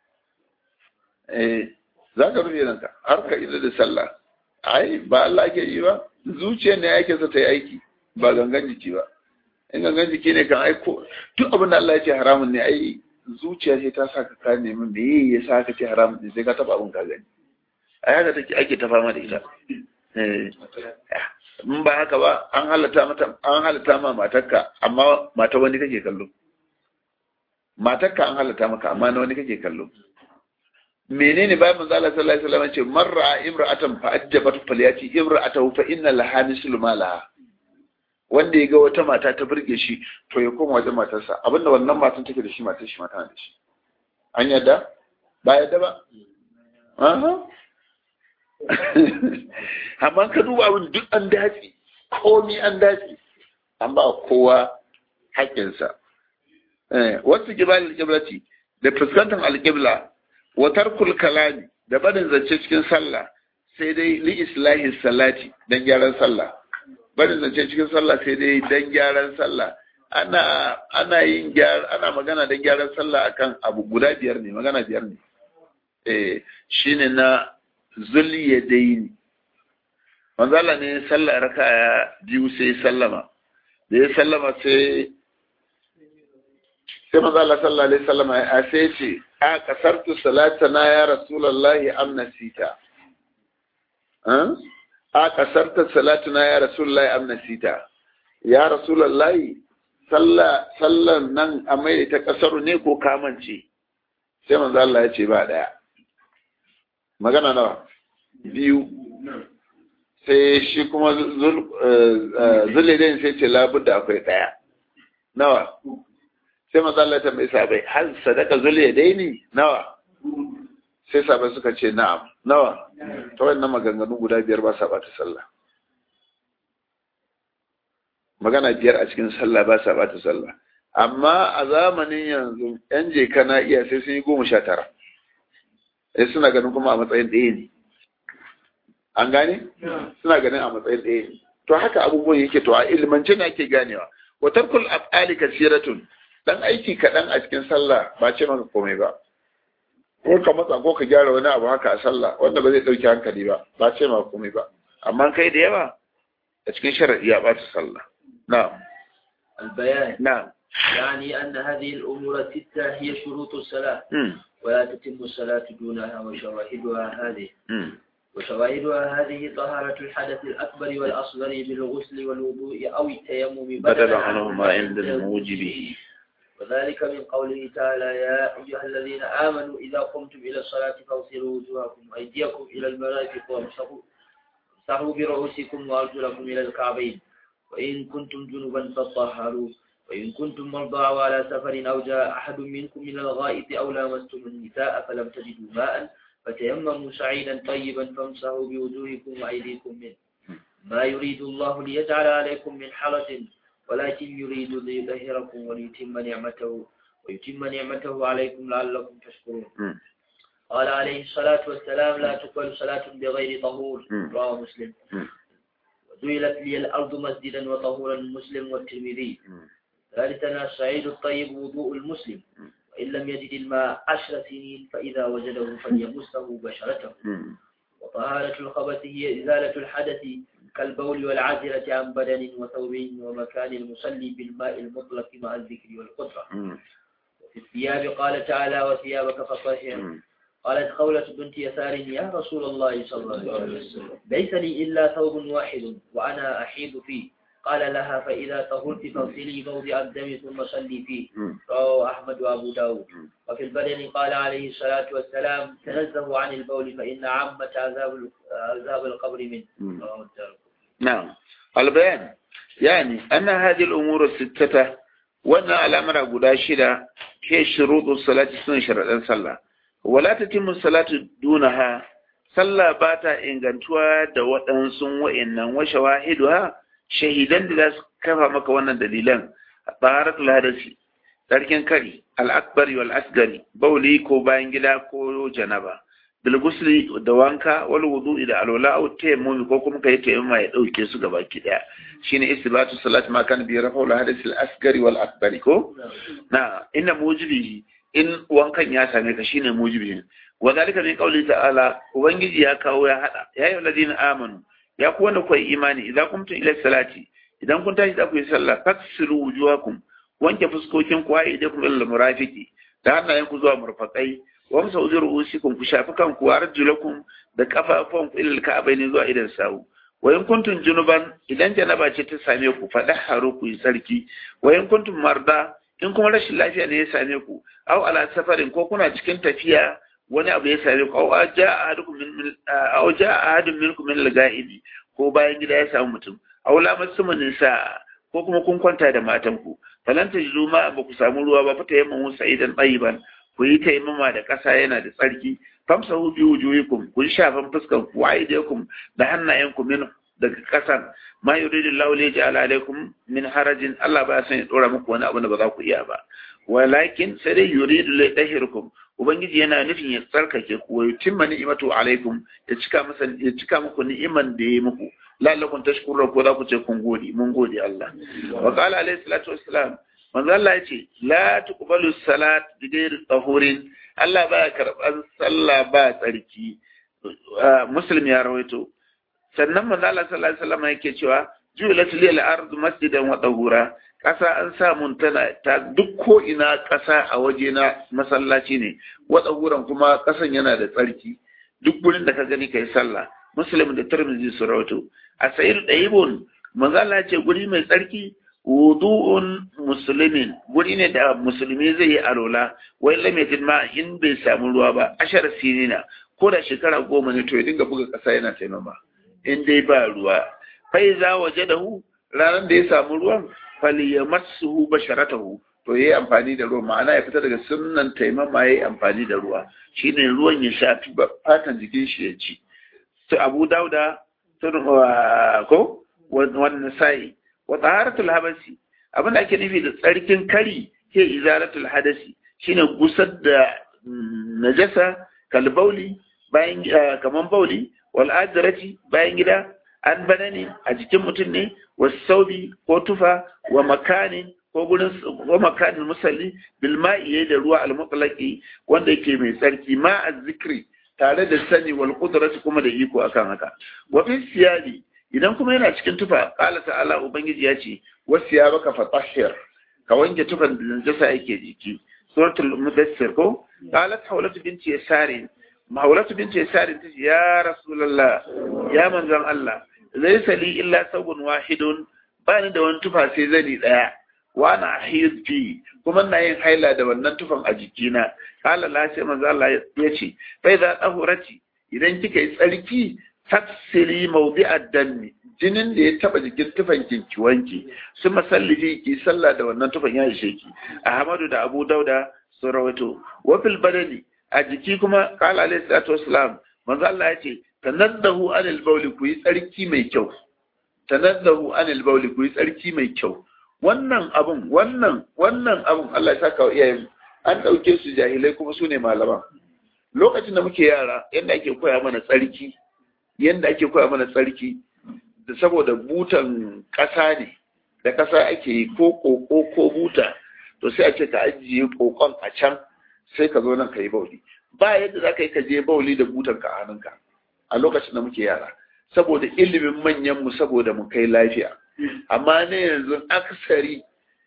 eh za ka rufe ranka har ka ida da sallah ai ba Allah ke yi ba zuciya ne yake sa ta yi aiki ba gangan jiki ba in gangan jiki ne kan aiko duk abin da Allah ya ce haramun ne ai zuciya ce ta saka ka nemi me ya sa ka ce haramun ne sai ka taba abin ka gani a haka take ake ta fama da ita in ba haka ba an halatta mata an halatta ma matarka amma mata wani kake kallo matarka an halatta maka amma na wani kake kallo menene bayan manzo Allah sallallahu alaihi wasallam ce marra imra'atan fa ajjabat falyati imra'atahu fa inna laha mislu ma laha wanda ya ga wata mata ta burge shi to ya koma wajen matarsa abinda wannan matan take da shi matar shi mata da shi an yadda ba yadda ba amma ka duba abin duk an dace komi an dace an ba kowa haƙƙinsa wasu kibalin kiblati da fuskantar alƙibla wa tarkul kalami da barin zance cikin sallah sai dai li islahi salati dan gyaran sallah barin zance cikin sallah sai dai dan gyaran sallah ana ana yin gyar ana magana dan gyaran sallah akan abu guda biyar ne magana biyar ne eh shine na zuliyadaini manzo Allah ne sallah raka'a biyu sai sallama da ya sallama sai sai manzo Allah sallallahu alaihi wasallam ya sai ce a kasartu salatana ya rasulullahi am nasita a kasarta salatuna ya rasulullahi am nasita ya rasulullahi sallah sallan nan a mai ta kasaru ne ko kamance sai manzo Allah ya ce ba daya magana nawa biyu sai shi kuma zulidin sai ce labudda akwai daya nawa sai manzo Allah ta mai sabai hal sadaka zulidin nawa sai sabai suka ce na'am nawa ta wannan maganganu guda biyar ba sa bata sallah magana biyar a cikin sallah ba sa bata sallah amma a zamanin yanzu yan je kana iya sai sun yi goma sha tara sai suna ganin kuma a matsayin ɗaya ne an gane suna ganin a matsayin ɗaya ne to haka abubuwan yake to a ilmance ne ake ganewa wa tarkul af'ali kasiratun dan aiki kaɗan a cikin sallah ba ce maka komai ba ko ka matsa ko ka gyara wani abu haka a sallah wanda ba zai ɗauki hankali ba ba ce maka komai ba amma kai da yawa a cikin sharaɗi ya ɓata sallah na'am البيان na'am يعني أن هذه الأمور الستة هي شروط الصلاة mm. ولا تتم الصلاة دونها وشواهدها هذه mm. وشواهدها هذه طهارة الحدث الأكبر والأصغر بالغسل والوضوء أو التيمم بدلا عنهما عند الموجب وذلك من قوله تعالى يا أيها الذين آمنوا إذا قمتم إلى الصلاة فاغسلوا وجوهكم وأيديكم إلى المرافق وامسحوا امسحوا برؤوسكم وأرجلكم إلى الكعبين وإن كنتم جنبا فطهروا وإن كنتم مرضى أو على سفر أو جاء أحد منكم من الغائط أو لامستم النساء فلم تجدوا ماء فتيمموا سعيدا طيبا فامسحوا بوجوهكم وأيديكم منه ما يريد الله ليجعل عليكم من حرج ولكن يريد ليطهركم وليتم نعمته ويتم نعمته عليكم لعلكم تشكرون mm. قال عليه الصلاة والسلام لا تقبل صلاة بغير طهور مم. رواه مسلم مم. وجعلت لي الأرض مسجدا وطهورا مسلم والترمذي مم. ثالثا السعيد الطيب وضوء المسلم مم. وإن لم يجد الماء عشر سنين فإذا وجده فليمسه بشرته mm. وطهارة الخبث هي إزالة الحدث كالبول والعازلة عن بدن وثوب ومكان المصلي بالماء المطلق مع الذكر والقدرة mm. وفي الثياب قال تعالى وثيابك فطهر mm. قالت خولة بنت يسار يا رسول الله صلى الله عليه وسلم ليس لي إلا ثوب واحد وأنا أحيض فيه قال لها فإذا طهرت فاغسلي موضع الدم ثم صلي فيه mm. رواه أحمد وأبو داود مم. وفي البدن قال عليه الصلاة والسلام تنزهوا عن البول فإن عامة عذاب عذاب القبر منه مم. رواه الدارقطني. نعم البيان يعني أن هذه الأمور الستة وأن الأمر قد شدة هي شروط الصلاة سنة شرط صلى ولا تتم الصلاة دونها صلى باتا إن كنتوا دوات أنسون وإن وشواهدها شهيدا لذا كفى مك وانا دليلا طهارة الحدث تركن كري الأكبر والأصغر بولي كو باين كو جنبا bilgusli da wanka wal wudu da alwala au tayammumi ko kuma kai tayammuma ya dauke su gaba ki daya shine istibatu salat ma kan bi rafa al hadith al asgari wal akbari ko na inna mujibi in wankan ya same ka shine mujibi wa zalika min qawli ta'ala ubangiji ya kawo ya hada ya ayyuhal ladina amanu ya ku wanda kuwa imani idan kuntum ila salati idan kun tashi da ku yi sallah faksilu wujuhakum wanke fuskokin ku ai da ku ila murafiqi da hannayen ku zuwa murfaqai wamsa uzur usikum ku shafi kanku wa arjulakum da kafafun ku ilal ka'abaini zuwa idan sawu wa in kuntum junuban idan janaba ce ta same ku fada haru ku yi sarki wa in kuntum marda in kuma rashin lafiya ne ya same ku aw ala safarin ko kuna cikin tafiya wani abu ya same ku aw jaa ahadukum min aw jaa ahadun minkum min al-ga'idi ko bayan gida ya samu mutum aw lamasum nisa ko kuma kun kwanta da matan ku falan tajidu ma ba ku samu ruwa ba fata yamma musa idan tsayiban ku yi taimama da ƙasa yana da tsarki famsahu bi wujuhikum ku yi shafan fuskan ku wa aydiyakum da hannayenku min daga kasan ma yuridu Allahu li yaj'ala alaikum min harajin Allah ba san ya dora muku wani abu da ba za ku iya ba walakin sai dai yuridu li yahirkum ubangiji yana nufin ya tsarkake ku wa yutimma ni'matu alaikum ya cika masa ya cika muku ni'iman da ya muku la'allakum tashkurun ko za ku ce kun gode mun gode Allah wa qala alaihi salatu wassalam manzo Allah ya ce la tuqbalu salat bi ghairi tahurin Allah ba karban sallah ba tsarki muslim ya rawaito sannan manzo Allah sallallahu alaihi wasallam yake cewa ju'ilat lil ardu masjidan wa tahura kasa an sa mun tana ta duk ko ina kasa a waje na masallaci ne wa tahuran kuma kasan yana da tsarki duk gurin da ka gani kai sallah muslim da tirmidhi su rawaito a sayir dayibun manzo Allah ya ce guri mai tsarki wudu'un muslimin guri ne da musulmi zai yi alola wai lamitin ma in bai samu ruwa ba ashar sinina ko da shekara goma ne to ya dinga buga kasa yana taimama in dai ba ruwa fai za waje da hu ranar da ya samu ruwan fali ya masu basharatahu to ya yi amfani da ruwa ma'ana ya fita daga sunnan taimama ya yi amfani da ruwa shine ruwan ya shafi fatan jikin shi ya ci su abu dauda sun ko wannan sa'i wa taharatul habasi abin da ake nufi da tsarkin kari ke izaratul hadasi shine gusar da najasa kalbauli bayan kaman bauli wal adrati bayan gida an banani a jikin mutum ne wasaubi ko tufa wa makanin ko gurin ko makanin musalli bil ma'i da ruwa al mutlaqi wanda yake mai tsarki ma zikri tare da sani wal qudrati kuma da iko akan haka wa fi siyadi idan kuma yana cikin tufa qala ta'ala ubangiji ya ce wasiyabaka fatahhir ka wanke tufan da najasa yake jiki suratul mudassir ko qalat hawlatu binti yasarin hawlatu binti yasarin ta ce ya rasulullah ya manzon Allah laysa li illa sabun wahidun ba ni da wani tufa sai zani daya wa na ahid fi kuma na yin haila da wannan tufan a jikina qala la sai manzon Allah ya ce fa idza tahurati idan kika yi tsarki tafsiri mawdi'ad dammi jinin da ya taba jikin tufan ki wanki su masallifi ki sallah da wannan tufan ya ishe ki ahmadu da abu dauda sun rawaito wa fil badani a jiki kuma qala alayhi salatu wassalam manzo Allah ya ce tanaddahu anil bawli ku yi tsarki mai kyau tanaddahu anil bawli ku yi tsarki mai kyau wannan abun wannan wannan abun Allah ya saka wa iyayen an dauke su jahilai kuma su ne malama lokacin da muke yara yadda ake koya mana tsarki yadda ake koya mana tsarki da saboda butan ƙasa ne da ƙasa ake yi ko ƙoƙo ko buta to sai a ce ka ajiye ƙoƙon a can sai ka zo nan ka yi bauli ba yadda za ka yi ka je bauli da butan ka a hannunka a lokacin da muke yara saboda ilimin manyan mu saboda mu kai lafiya amma ne yanzu aksari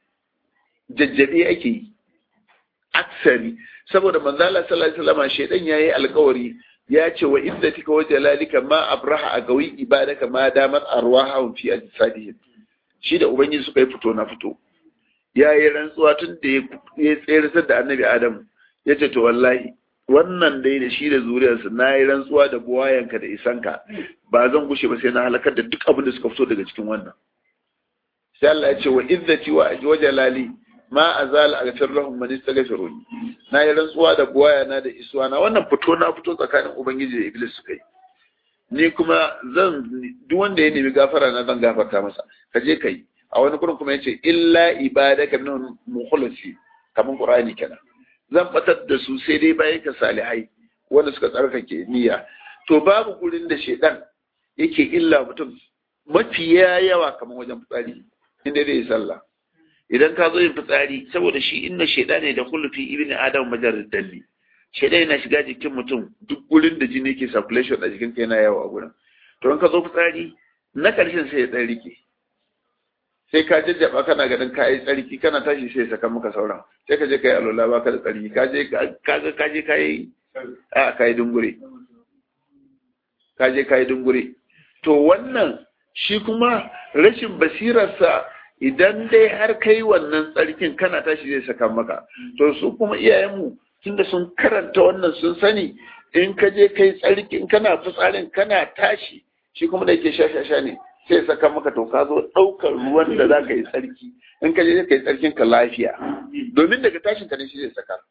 jajjabe ake yi aksari saboda manzala sallallahu alaihi wasallam shedan yayi alƙawari ya ce wa izzatika wa jalalika ma abraha a gawi ibadaka ma damat arwahum fi ajsadihim shi da ubangiji suka yi fito na fito ya yi rantsuwa tun da ya tsere da annabi adam ya ce to wallahi wannan dai da shi da zuriyarsa na yi rantsuwa da buwayanka da isanka ba zan gushe ba sai na halakar da duk abin da suka fito daga cikin wannan sai Allah ya ce wa izzati wa jalali ma azal aghfir lahum man istaghfiruni na yi rantsuwa da buwaya na da isuwa na wannan fito na fito tsakanin ubangiji da iblis suka yi ni kuma zan duk wanda ya nemi gafara na zan gafarta masa ka je kai a wani gurin kuma yace illa ibadaka min mukhlasi kaman qur'ani kenan zan batar da su sai dai bayan ka salihai wanda suka tsarkake niyya to babu gurin da shedan yake illa mutum mafiya yawa kaman wajen fitsari inda zai yi sallah idan ka zo yin fitsari saboda shi inna shaida ne da kullufi ibn adam majarar dalli shaida yana shiga jikin mutum duk gurin da jini ke circulation a jikin yana yawa a gurin to in ka zo fitsari na karshen sai ya dan rike sai ka jajjaba kana ganin ka yi tsarki kana tashi sai saka maka sauran sai ka je ka yi alola baka da tsarki ka je ka ga ka je ka yi a ka yi dungure ka je ka yi dungure to wannan shi kuma rashin basirarsa idan dai har kai wannan tsarkin kana tashi zai saka maka to su kuma iyayenmu tunda sun karanta wannan sun sani in ka je kai tsarkin kana fitsarin kana tashi shi kuma da yake shashasha ne sai saka maka to ka zo ɗaukar ruwan da za ka yi tsarki in ka je ka yi tsarkin ka lafiya domin daga tashin ka ne shi zai saka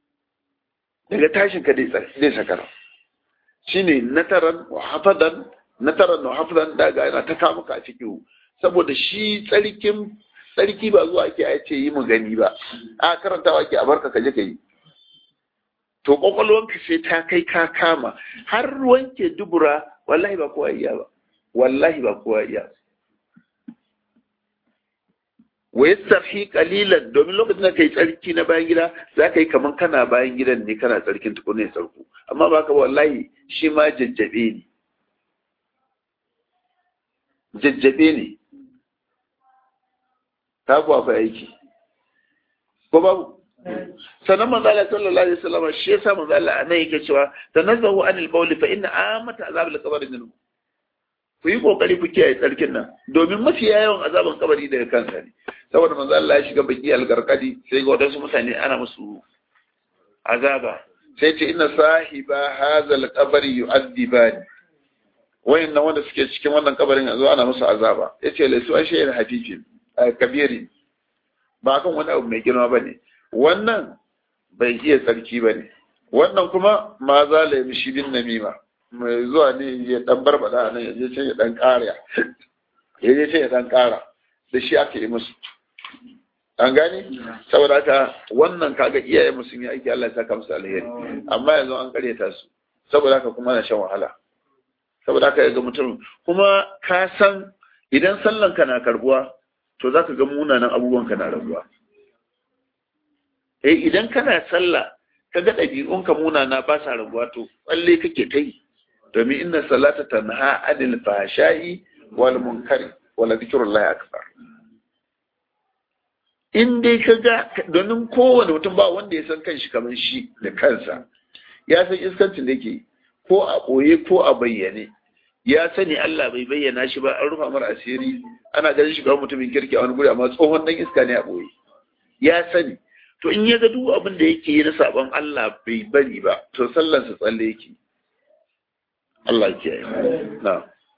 daga tashin ka zai saka shine nataran wa hafadan na tara na hafizan daga yana ta kama ka fiƙihu saboda shi tsarkin tsarki ba zuwa ake a ce yi mu gani ba a karantawa ake a barka ka je ka yi to kwakwalwanka sai ta kai ka kama har wanke dubura wallahi ba kowa iya ba wallahi ba kowa iya wa yastahi qalilan domin lokacin da kai tsarki na bayan gida za ka yi kaman kana bayan gidan ne kana tsarkin tukunin tsarku amma ba ka wallahi shi ma jajjabe ne jajjabe ne ta kuwa fa aiki ko babu sannan manzo Allah sallallahu alaihi wasallam shi yasa manzo Allah anan yake cewa tanazzahu anil bawl fa inna amata azab al qabr minhu ku yi kokari ku kiyaye tsarkin nan domin mafi yawan azaban kabari daga kansa ne saboda manzo Allah ya shiga baki al-garqadi sai ga wadansu mutane ana musu azaba sai ce inna sahiba hadha al-qabr yu'adhibani wayannan wanda suke cikin wannan kabarin yanzu ana musu azaba yace laisu ashayin hafifin kabiri ba kan wani abu mai girma bane wannan bai iya tsarki bane wannan kuma ma za la yi shi bin namima mai zuwa ne ya dan barbada nan ya je can ya dan kara ya je can ya dan kara da shi aka yi musu an gane saboda haka wannan kaga iyaye musu yi aiki Allah ya saka musu alheri amma yanzu an karyata su saboda haka kuma na shan wahala saboda haka ga mutum kuma ka san idan sallan ka na karbuwa to zaka ga munanan abubuwan ka na rabuwa eh idan kana sallah ka ga ɗabi'unka munana ba sa rabuwa to tsalle kake ta yi domin inna salata tanha anil fahsha'i wal munkari wala zikrullahi akbar in dai ka ga domin kowane mutum ba wanda ya san kanshi kamar shi da kansa ya san iskancin da yake ko a ɓoye ko a bayyane ya sani Allah bai bayyana shi ba an rufa mara asiri ana ganin shi kamar mutumin kirki a wani guri amma tsohon dan iska ne a ɓoye ya sani to in ya ga duk abin da yake yi na sabon Allah bai bari ba to sallansa tsalle yake Allah ya kiyaye na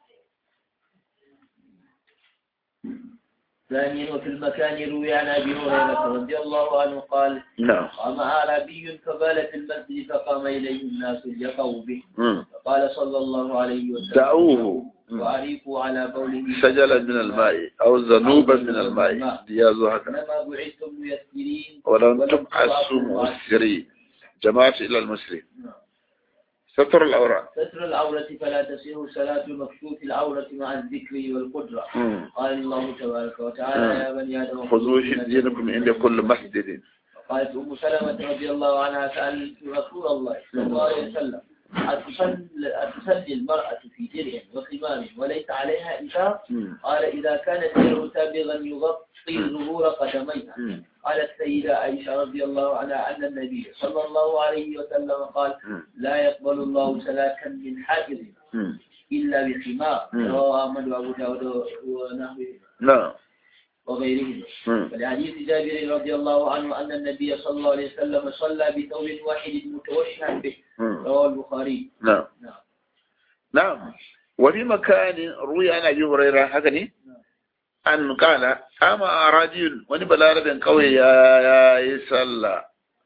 ثانيا وفي المكان روي عن ابي هريره رضي الله عنه قال نعم قام اعرابي فبال في المسجد فقام اليه الناس ليقوا به مم. فقال صلى الله عليه وسلم دعوه مم. وأريقوا على بوله سجلا من الماء أو ذنوبا من الماء ديازو هكذا إنما بعثتم ميسرين ولم تبعثوا مؤثرين جماعة إلى المسلم ستر الأوراق ستر العورة فلا تصير صلاة مكشوف العورة مع الذكر والقدرة مم. قال الله تبارك وتعالى يا بني آدم خذوا دينكم عند كل مسجد قالت أم سلمة رضي الله عنها سألت رسول الله صلى الله عليه وسلم أتصلي أتصلي المرأة في درع وخمار وليس عليها إزار مم. قال إذا كان الدرع سابغا يغطي ظهور قدميها مم. قالت سيدة عائشة رضي الله عنها أن النبي صلى الله عليه وسلم قال مم. لا يقبل الله سلاكا من حائض مم. إلا بخمار مم. رواه أحمد وأبو داود ونحوه نعم وغيرهم مم. ولحديث جابر رضي الله عنه أن النبي صلى الله عليه وسلم صلى بثوب واحد متوشحا به مم. رواه البخاري نعم نعم نعم وفي مكان روي عن أبي هريرة هكذا أن قال أما رجل ونبلا ربن قوي يا يا يسأل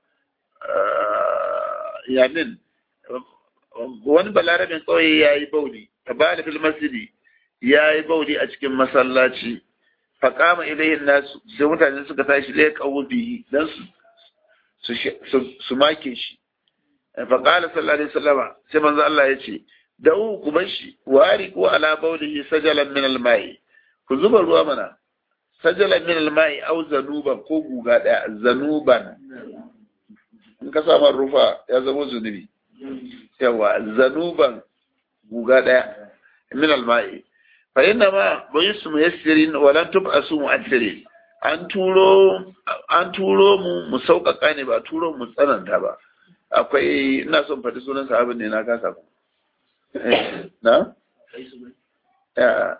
يعني wani balarabin kawai ya yi bauli ta bada fil masjidi ya yi bauli a cikin masallaci faƙama ilayin nasu sai mutane suka tashi lai kawo biyi don su su- su make shi faƙala sallallahu alaihi wasallama sai manzo Allah ya ce da'u ku bar shi wari ko ala baulihi sajalan min almai ku zuba ruwa mana sajalan min almai au zanuban ko guga daya zanuban in ka sa rufa ya zama zunubi yawa zanuban guga daya min almai fa inna ma bayisu muyassirin wa lan tub'asu mu'assirin an turo an turo mu mu sauƙaƙa ne ba turo mu tsananta ba akwai ina son faɗi sunan sahabin ne na kasa ku Eh, na ya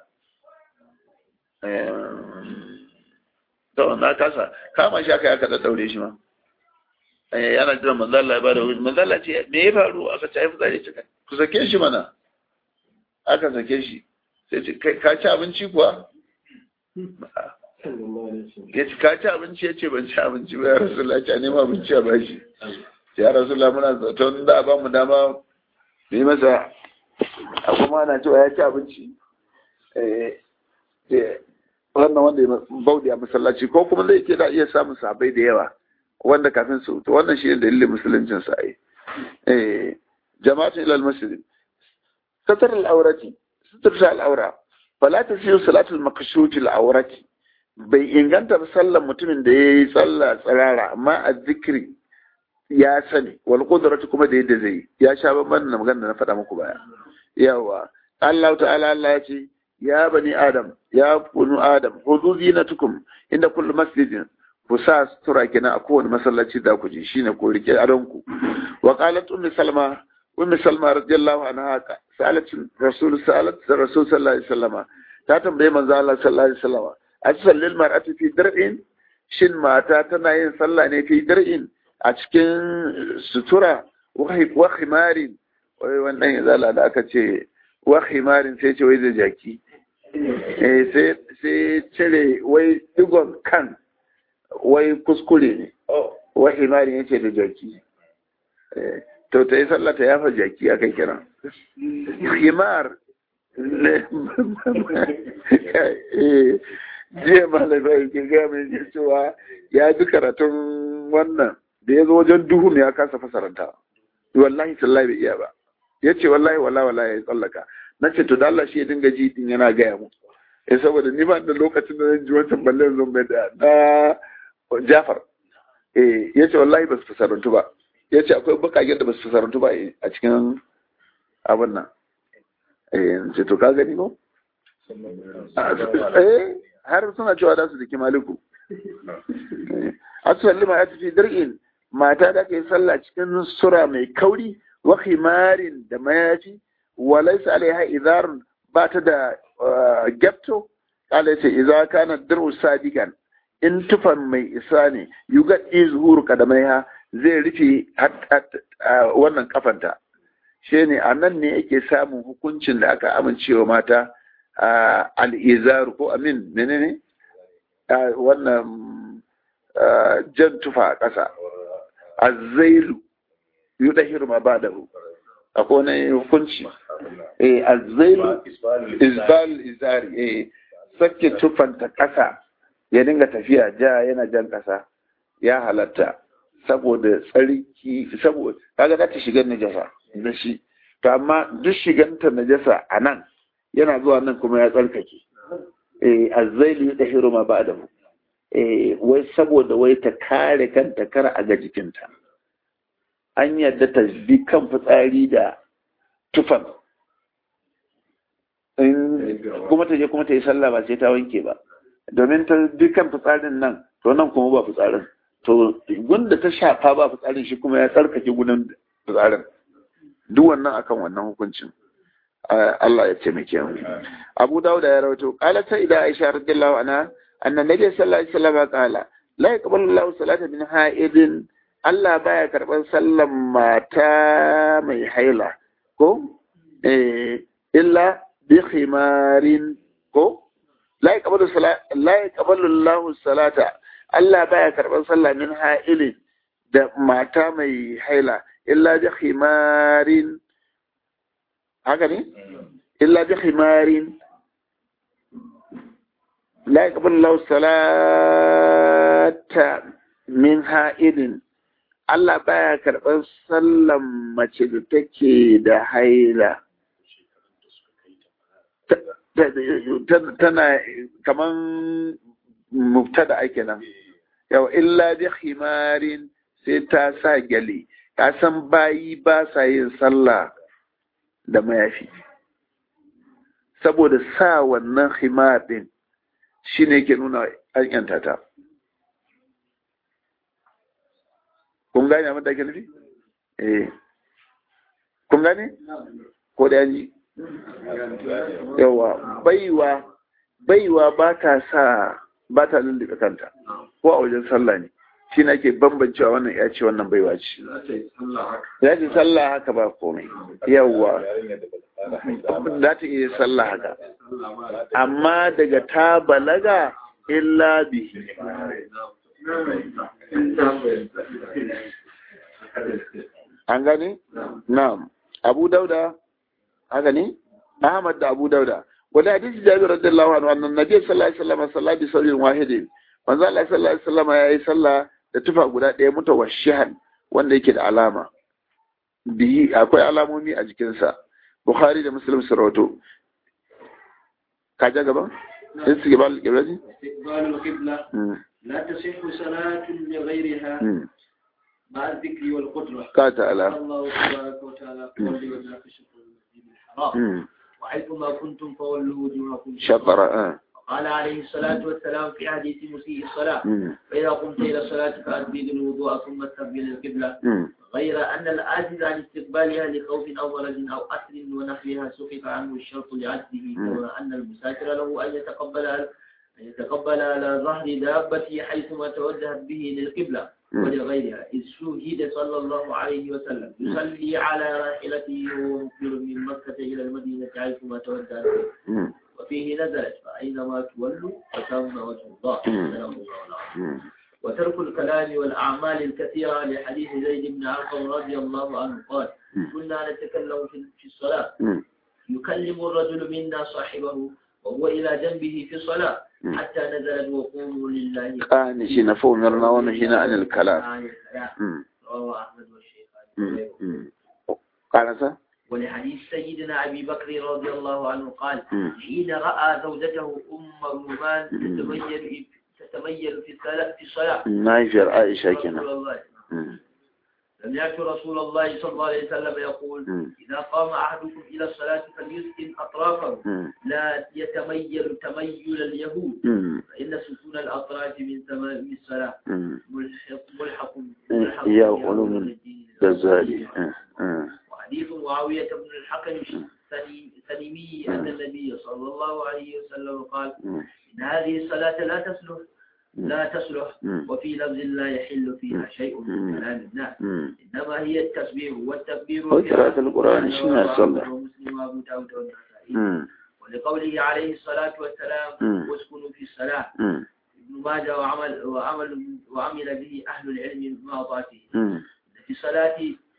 em, to na kasa kama shi aka yi aka daddaure shi ma Eh, yana jiran manzala ya bada wuri manzala ce me ya faru aka ci haifu zai cika ku sake shi mana aka sake shi sai ce "Kai, ka ci abinci kuwa ya ci ka ci abinci ya ce ban ci abinci ba ya rasu ce a nema abinci a bashi ya rasu muna zaton da a ba mu dama mu yi masa akwai ma ana cewa ya ci abinci wannan wanda ya bauɗe a masallaci ko kuma zai ke da iya samun sabai da yawa wanda kafin su to wannan shi ne dalilin musuluncin sa ai eh jama'atun ilal masjid satar al-aurati satar al-aura fala tasiyu salatul makshut al-aurati bai inganta ba sallan mutumin da yayi sallah tsirara amma a zikiri ya sani wal qudratu kuma da yadda zai ya sha babban na magana na faɗa muku baya yawa Allah ta'ala Allah ya ce ya bani adam ya kunu adam hudu zinatukum inda kullu masjidin ku sa sutura kenan a kowane masallaci da ku ji shine ku rike adonku wa qalat ummi salma ummi salma radiyallahu anha salat rasul salat rasul sallallahu alaihi wasallam ta tambaye manzo Allah sallallahu alaihi wasallam a sallil mar'ati fi dar'in shin mata tana yin sallah ne fi dar'in a cikin sutura wa khimarin wai wannan izala da aka ce wa khimarin sai ce wai da jaki sai cire wai digon kan wai kuskure ne wa himarin yace da jaki to ta yi sallah ta yafa jaki aka kira himar jiya malamai ke gaya mai cewa ya ji karatun wannan da ya zo wajen duhu ya kasa fasaranta wallahi sallahi bai iya ba ya ce wallahi wallahi wallahi ya tsallaka na ce to da Allah shi ya dinga ji din yana gaya mu eh saboda ni ba da lokacin da zan ji wancan ballen zan bai da na Jafar eh yace wallahi ba su fasarantu ba yace akwai bakagen da ba su fasarantu ba a cikin abin nan eh ce to ka gani ko eh har suna cewa da su dake maliku asali ma ya tafi dir'in mata da ke sallah cikin sura mai kauri wa khimarin da mayafi walaisa alaiha idarun ba ta da gyapto kala ce idza kana dir'u sadigan in tufan mai isa ne yuga izhur kadamaiha zai rufe wannan kafanta shi ne a nan ne yake samun hukuncin da aka amincewa mata al'izaru ko amin menene wannan jan tufa a ƙasa azzailu yudahiru ma ba da hu akwai wani hukunci eh azzailu izbal izari eh sake tufanta ƙasa ya dinga tafiya ja yana jan ƙasa ya halatta saboda tsarki saboda kaga za ta shigar najasa da shi to amma duk shiganta najasa a nan yana zuwa nan kuma ya tsarkake eh azzailu yudahiru ma ba da hu eh wai saboda wai ta kare kanta kar a ga jikinta an yadda ta bi kan fitsari da tufan kuma ta je kuma ta yi sallah ba sai ta wanke ba domin ta bi kan fitsarin nan to nan kuma ba fitsarin to gunda ta shafa ba fitsarin shi kuma ya tsarkake gudan fitsarin duk wannan akan wannan hukuncin Allah ya taimake mu Abu Dawud ya rawaito qala ta ida Aisha radiyallahu anha anna nabiy sallallahu alaihi wasallam qala la yaqbalu Allahu salata min ha'idin Allah baya karɓar sallan mata mai haila ko eh illa bi khimarin ko la yaqbalu salata la yaqbalu Allahu salata Allah baya karɓar sallah min ha'ilin da mata mai haila illa bi khimarin haka ne illa bi khimarin la yaqbalu Allahu salata min ha'ilin Allah baya karɓar sallan mace da take da haila. Tana kaman mubtada ake nan. Yau, illa bi himarin sai ta sa gyale, ka san bayi ba sa yin sallah da mayafi. Saboda sa wannan himar ɗin shi ne ke nuna an yanta ta. kun gane abin da ake nufi? eh kun gane? ko da yanji? yawa baiwa baiwa ba ta sa ba ta lullube kanta ko a wajen sallah ne shi na ke bambancewa wannan ya ce wannan baiwa ce ya ce sallah haka ba komai yawa za ta iya sallah haka amma daga ta balaga illa bihi an gani? na'am abu dauda haka ne? Ahmad da Abu Dauda wani hadisi Jabir radiyallahu anhu annan Nabi sallallahu alaihi wasallam sallah bi sawrin wahidin manzo Allah sallallahu alaihi wasallam yayi sallah da tufa guda ɗaya mutawashshihan wanda yake da alama bihi akwai alamomi a jikinsa Bukhari da Muslim su rawato ka ja gaba istiqbal al-qiblati استقبال القبلة لا تصح صلاة لغيرها مع الذكر والقدرة ka ta'ala قال الله تبارك وتعالى فولي وجهك شطر المسجد الحرام وحيثما كنتم فولوا وجوهكم شطر آه. قال عليه الصلاة والسلام في حديث مسيء الصلاة فإذا قمت إلى الصلاة فأسبغ الوضوء ثم استقبل القبلة غير أن العاجز عن استقبالها لخوف أو مرض أو أسر ونحوها سقط عنه الشرط لعجزه كما أن المسافر له أن يتقبل أن يتقبل على ظهر دابته حيثما توجهت به للقبلة ولغيرها إذ شهد صلى الله عليه وسلم يصلي على راحلته وهو مقبل من مكة إلى المدينة حيثما توجهت به وفيه نزلت فأينما تولوا فثم وجه الله سلام الله العظيم وترك الكلام والأعمال الكثيرة لحديث زيد بن أرقم رضي الله عنه قال كنا نتكلم في الصلاة يكلم الرجل منا صاحبه وهو إلى جنبه في الصلاة حتى نزلت وقوموا لله قانشين فأمرنا ونهينا عن الكلام آية الكلام رواه أحمد والشيخ قال ولحديث سيدنا أبي بكر رضي الله عنه قال حين رأى زوجته أم رومان تتميل تتميل في الصلاة في الصلاة نايفر عائشة كنا رسول الله سمعت رسول الله صلى الله عليه وسلم يقول إذا قام أحدكم إلى الصلاة فليسكن أطرافه لا يتميل تميل اليهود فإن سكون الأطراف من تمام الصلاة ملحق ملحق ملحق يا علوم الدين الغزالي وحديث معاوية بن الحكم السلمي أن النبي صلى الله عليه وسلم قال إن هذه الصلاة لا تصلح لا تصلح وفي لفظ لا يحل فيها شيء من كلام الناس إنما هي التسبيح والتكبير وقراءة القرآن شنو صلى ومسلم وأبو داود والنسائي ولقوله عليه الصلاة والسلام واسكنوا في الصلاة ابن ماجه وعمل وعمل وعمل به أهل العلم مع ذاته في الصلاة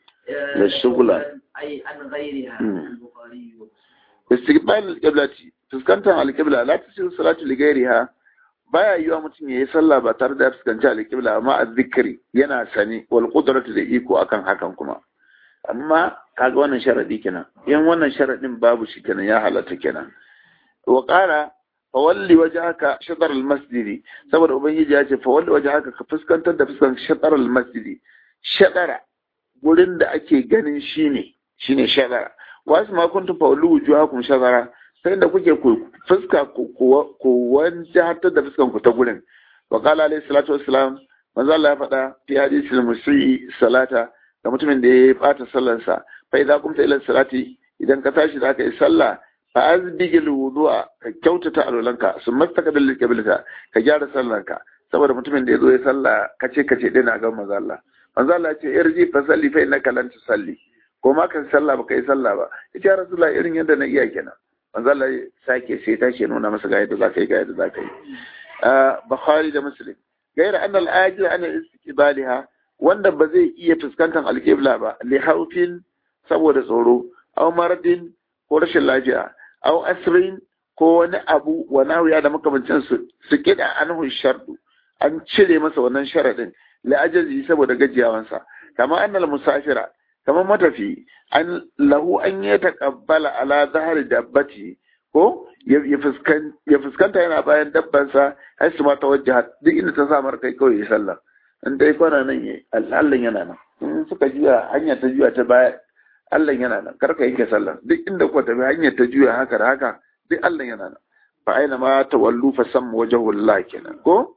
للشغل أي عن غيرها البخاري ومسلم استقبال القبلة fuskantar alƙibla la ta ce salatu li gairiha baya yiwa mutum ya yi sallah ba tare da ya fuskanci alƙibla amma a zikiri yana sani wal qudratu da iko akan hakan kuma amma kaga wannan sharadi kenan in wannan sharadin babu shi kenan ya halatta kenan wa qala fa walli wajhaka shatr al masjid saboda ubangiji ya ce fa walli wajhaka ka fuskantar da fuskan shatr al masjid shatara gurin da ake ganin shine shine shatara wasu ma kuntum fa walli wujuhakum shatara sai da kuke ku fuska ku wanda hatta da fuskan ku ta gurin wa qala alayhi salatu wassalam manzo Allah ya faɗa fi hadisil musii salata ga mutumin da ya bata sallar sa fa idza kumta ila salati idan ka tashi da ka yi sallah fa azbigil wudu'a ka kyautata alwalanka sun mastaqbil qiblata ka gyara sallarka saboda mutumin da ya zo ya sallah kace kace dai na ga manzo Allah manzo Allah ya ce irji fa salli fa innaka lan tusalli ko ma ka sallah ba ka yi sallah ba ita rasulullahi irin yadda na iya kenan manzala sake sai ta ke nuna masa ga yadda za ka yi ga yadda za ka yi bukhari da muslim gaira an al'ajir ana istiqbaliha wanda ba zai iya fuskantar alƙibla ba li haufin saboda tsoro aw maradin ko rashin lafiya aw asrin ko wani abu wa nawiya da makamancin su su kida anhu shardu an cire masa wannan sharadin li ajazi saboda gajiyawansa kama annal musafira kamar matafi an lahu an ya taqabbala ala zahari dabbati ko ya fuskanta yana bayan dabbansa har su ma tawajjaha duk inda ta samar kai kawai ya sallah in dai kwana nan ya Allah yana nan in suka juya hanya ta juya ta baya Allah yana nan kar ka yanke sallah duk inda kuka tafi hanyar ta juya haka da haka duk Allah yana nan fa aina ma tawallu fa sam wajhullah kenan ko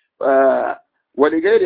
wani gairi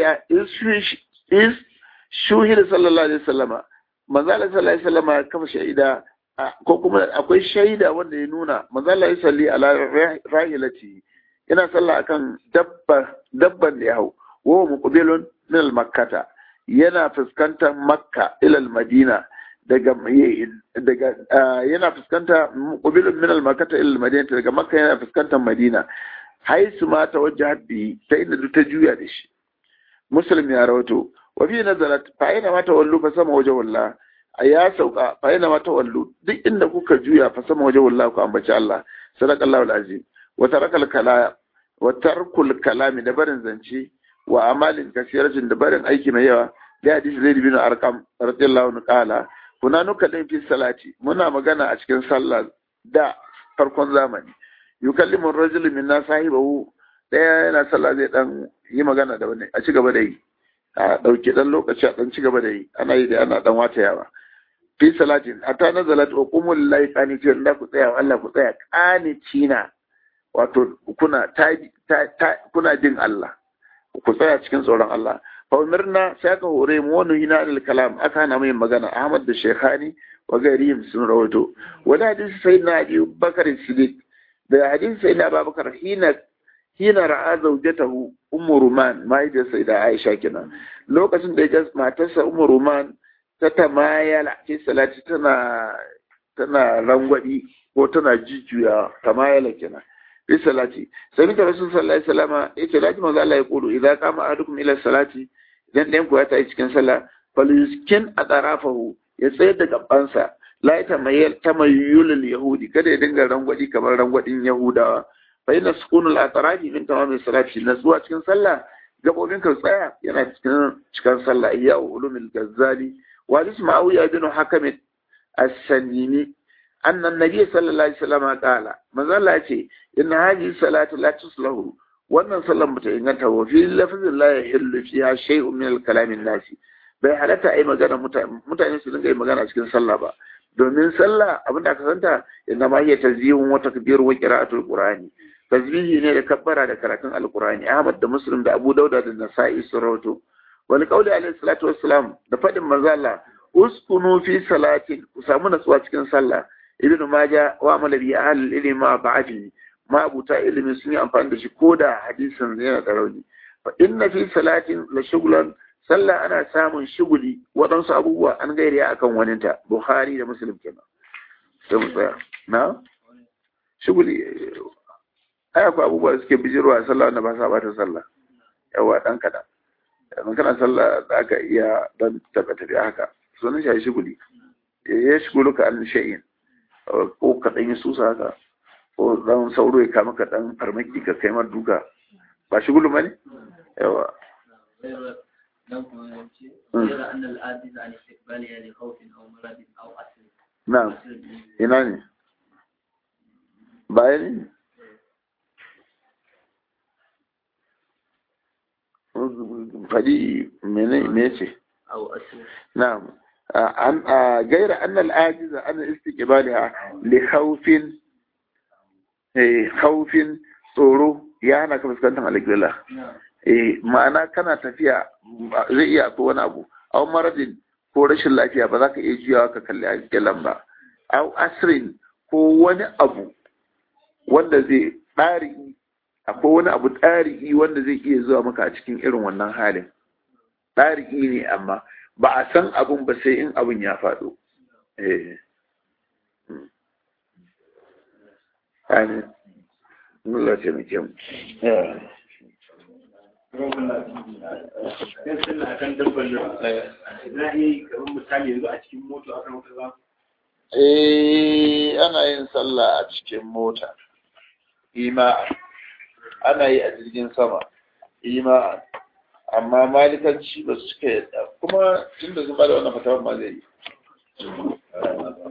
is shuhida sallallahu alaihi wasallama manzo Allah sallallahu alaihi wasallama ya kafa shaida ko kuma akwai shaida wanda ya nuna manzo Allah ya salli ala rahilati yana sallah akan dabba dabban da ya hau wa muqbilun min al-makkata yana fuskantar makka ila al-madina daga daga yana fuskanta muqbilun min al-makkata ila al-madina daga makka yana fuskantar madina haisu ma tawajjahat bi ta inda ta juya da shi muslim ya rawato وفي نزلت فأينما تولوا فسمى وجه الله a ya sauka fa yana mata wallu duk inda kuka juya fa sama waje wallahi ku ambaci Allah sadaqallahu alazim wa tarakal kala wa tarkul kalami da barin zance wa amalin kasiratin da barin aiki mai yawa da hadisi zai bin arqam radiyallahu anhu qala kuna nuka din fi salati muna magana a cikin sallah da farkon zamani yukallimu ar-rajulu minna sahibahu daya yana sallah zai dan yi magana da wani a ci gaba da yi a dauke dan lokaci a dan ci gaba da yi ana yi da ana dan wata yawa fi salatin hatta nazalat wa qumul lillahi qanitin da ku tsaya Allah ku tsaya qanitina wato kuna ta, kuna jin Allah ku tsaya cikin tsoron Allah fa umirna sai aka hore mu wani hina al kalam aka hana mai magana Ahmad da Sheikhani wa garihim sun rawaito wani hadisi sai na Abi Bakar Siddiq da hadisi sai na Abubakar hina hina ra'a zawjatahu Ummu Ruman mahaifiyar sai da Aisha kenan lokacin da ya matarsa Ummu Ruman ta tamayala ce salati tana tana rangwadi ko tana jujjuya tamayala kenan fi salati sai mita rasul sallallahu alaihi wasallam yace lati manzo Allah ya kudu idan kama ahadukum ila salati idan ɗayan ku ya tayi cikin sallah falyuskin atrafahu ya tsayar da gabansa la tamayyal tamayyul yahudi kada ya dinga rangwadi kamar rangwadin yahudawa fa inna sukunul atrafi min tamamin salati natsuwa cikin sallah gabobin ka tsaya yana cikin cikin sallah ya ulumul gazzali wa isma'u bin hakim as-sanini أن النبي صلى الله عليه وسلم قال ما زال إن هذه الصلاة لا تصله وأن صلى متعينته وفي لفظ لا يحل فيها شيء من الكلام الناسي bai halatta a yi magana mutane su dinga yi magana cikin sallah ba domin sallah abin da aka santa inna ma hiya tazbihun wa takbir wa qira'atul qur'ani tasbihi ne da kabbara da karatun alqur'ani ahmad da muslim da abu dauda da nasa'i sun rawato wani kauli alaihi salatu wassalam da fadin manzo Allah uskunu fi salatin ku samu natsuwa cikin sallah ibn maja wa amala bi ahli ilmi ma ba'afi ma abuta ilimi sun yi amfani da shi ko da hadisin yana da rauni fa inna fi salatin la shughlan sallah ana samun shuguli waɗansu abubuwa an gairi akan waninta bukhari da muslim kenan sai mu tsaya na shuguli ai akwai abubuwa da suke bijirwa sallah wanda ba sa bata sallah yawa dan kadan yanzu kana sallah za ka iya dan taɓa tafi haka sunan shi shuguli ya shugulu ka an shay'in ko ka ɗan yi susa haka ko ɗan sauro ya kama ka ɗan farmaki ka kai mar duka ba shi gulu bane yawa na ina ne baya ne faɗi mene me ce na'am عن غير أن العاجز عن استقبالها لخوف خوف tsoro ya hana ka fuskantar alƙibla ma'ana kana tafiya zai iya ko wani abu au maradin ko rashin lafiya ba za ka iya juyawa ka kalli alƙiblan ba au asrin ko wani abu wanda zai ɗari akwai wani abu ɗari wanda zai iya zuwa maka a cikin irin wannan halin ɗari ne amma ba a san abun ba sai in abun ya faɗo. Amin. Allah ce mai kyau. Eh, ana yin sallah a cikin mota, ima'a, ana yi a jirgin sama, ima'a. amma malikanci ba su suka yadda kuma tun da zuba da wannan fatawar ma zai yi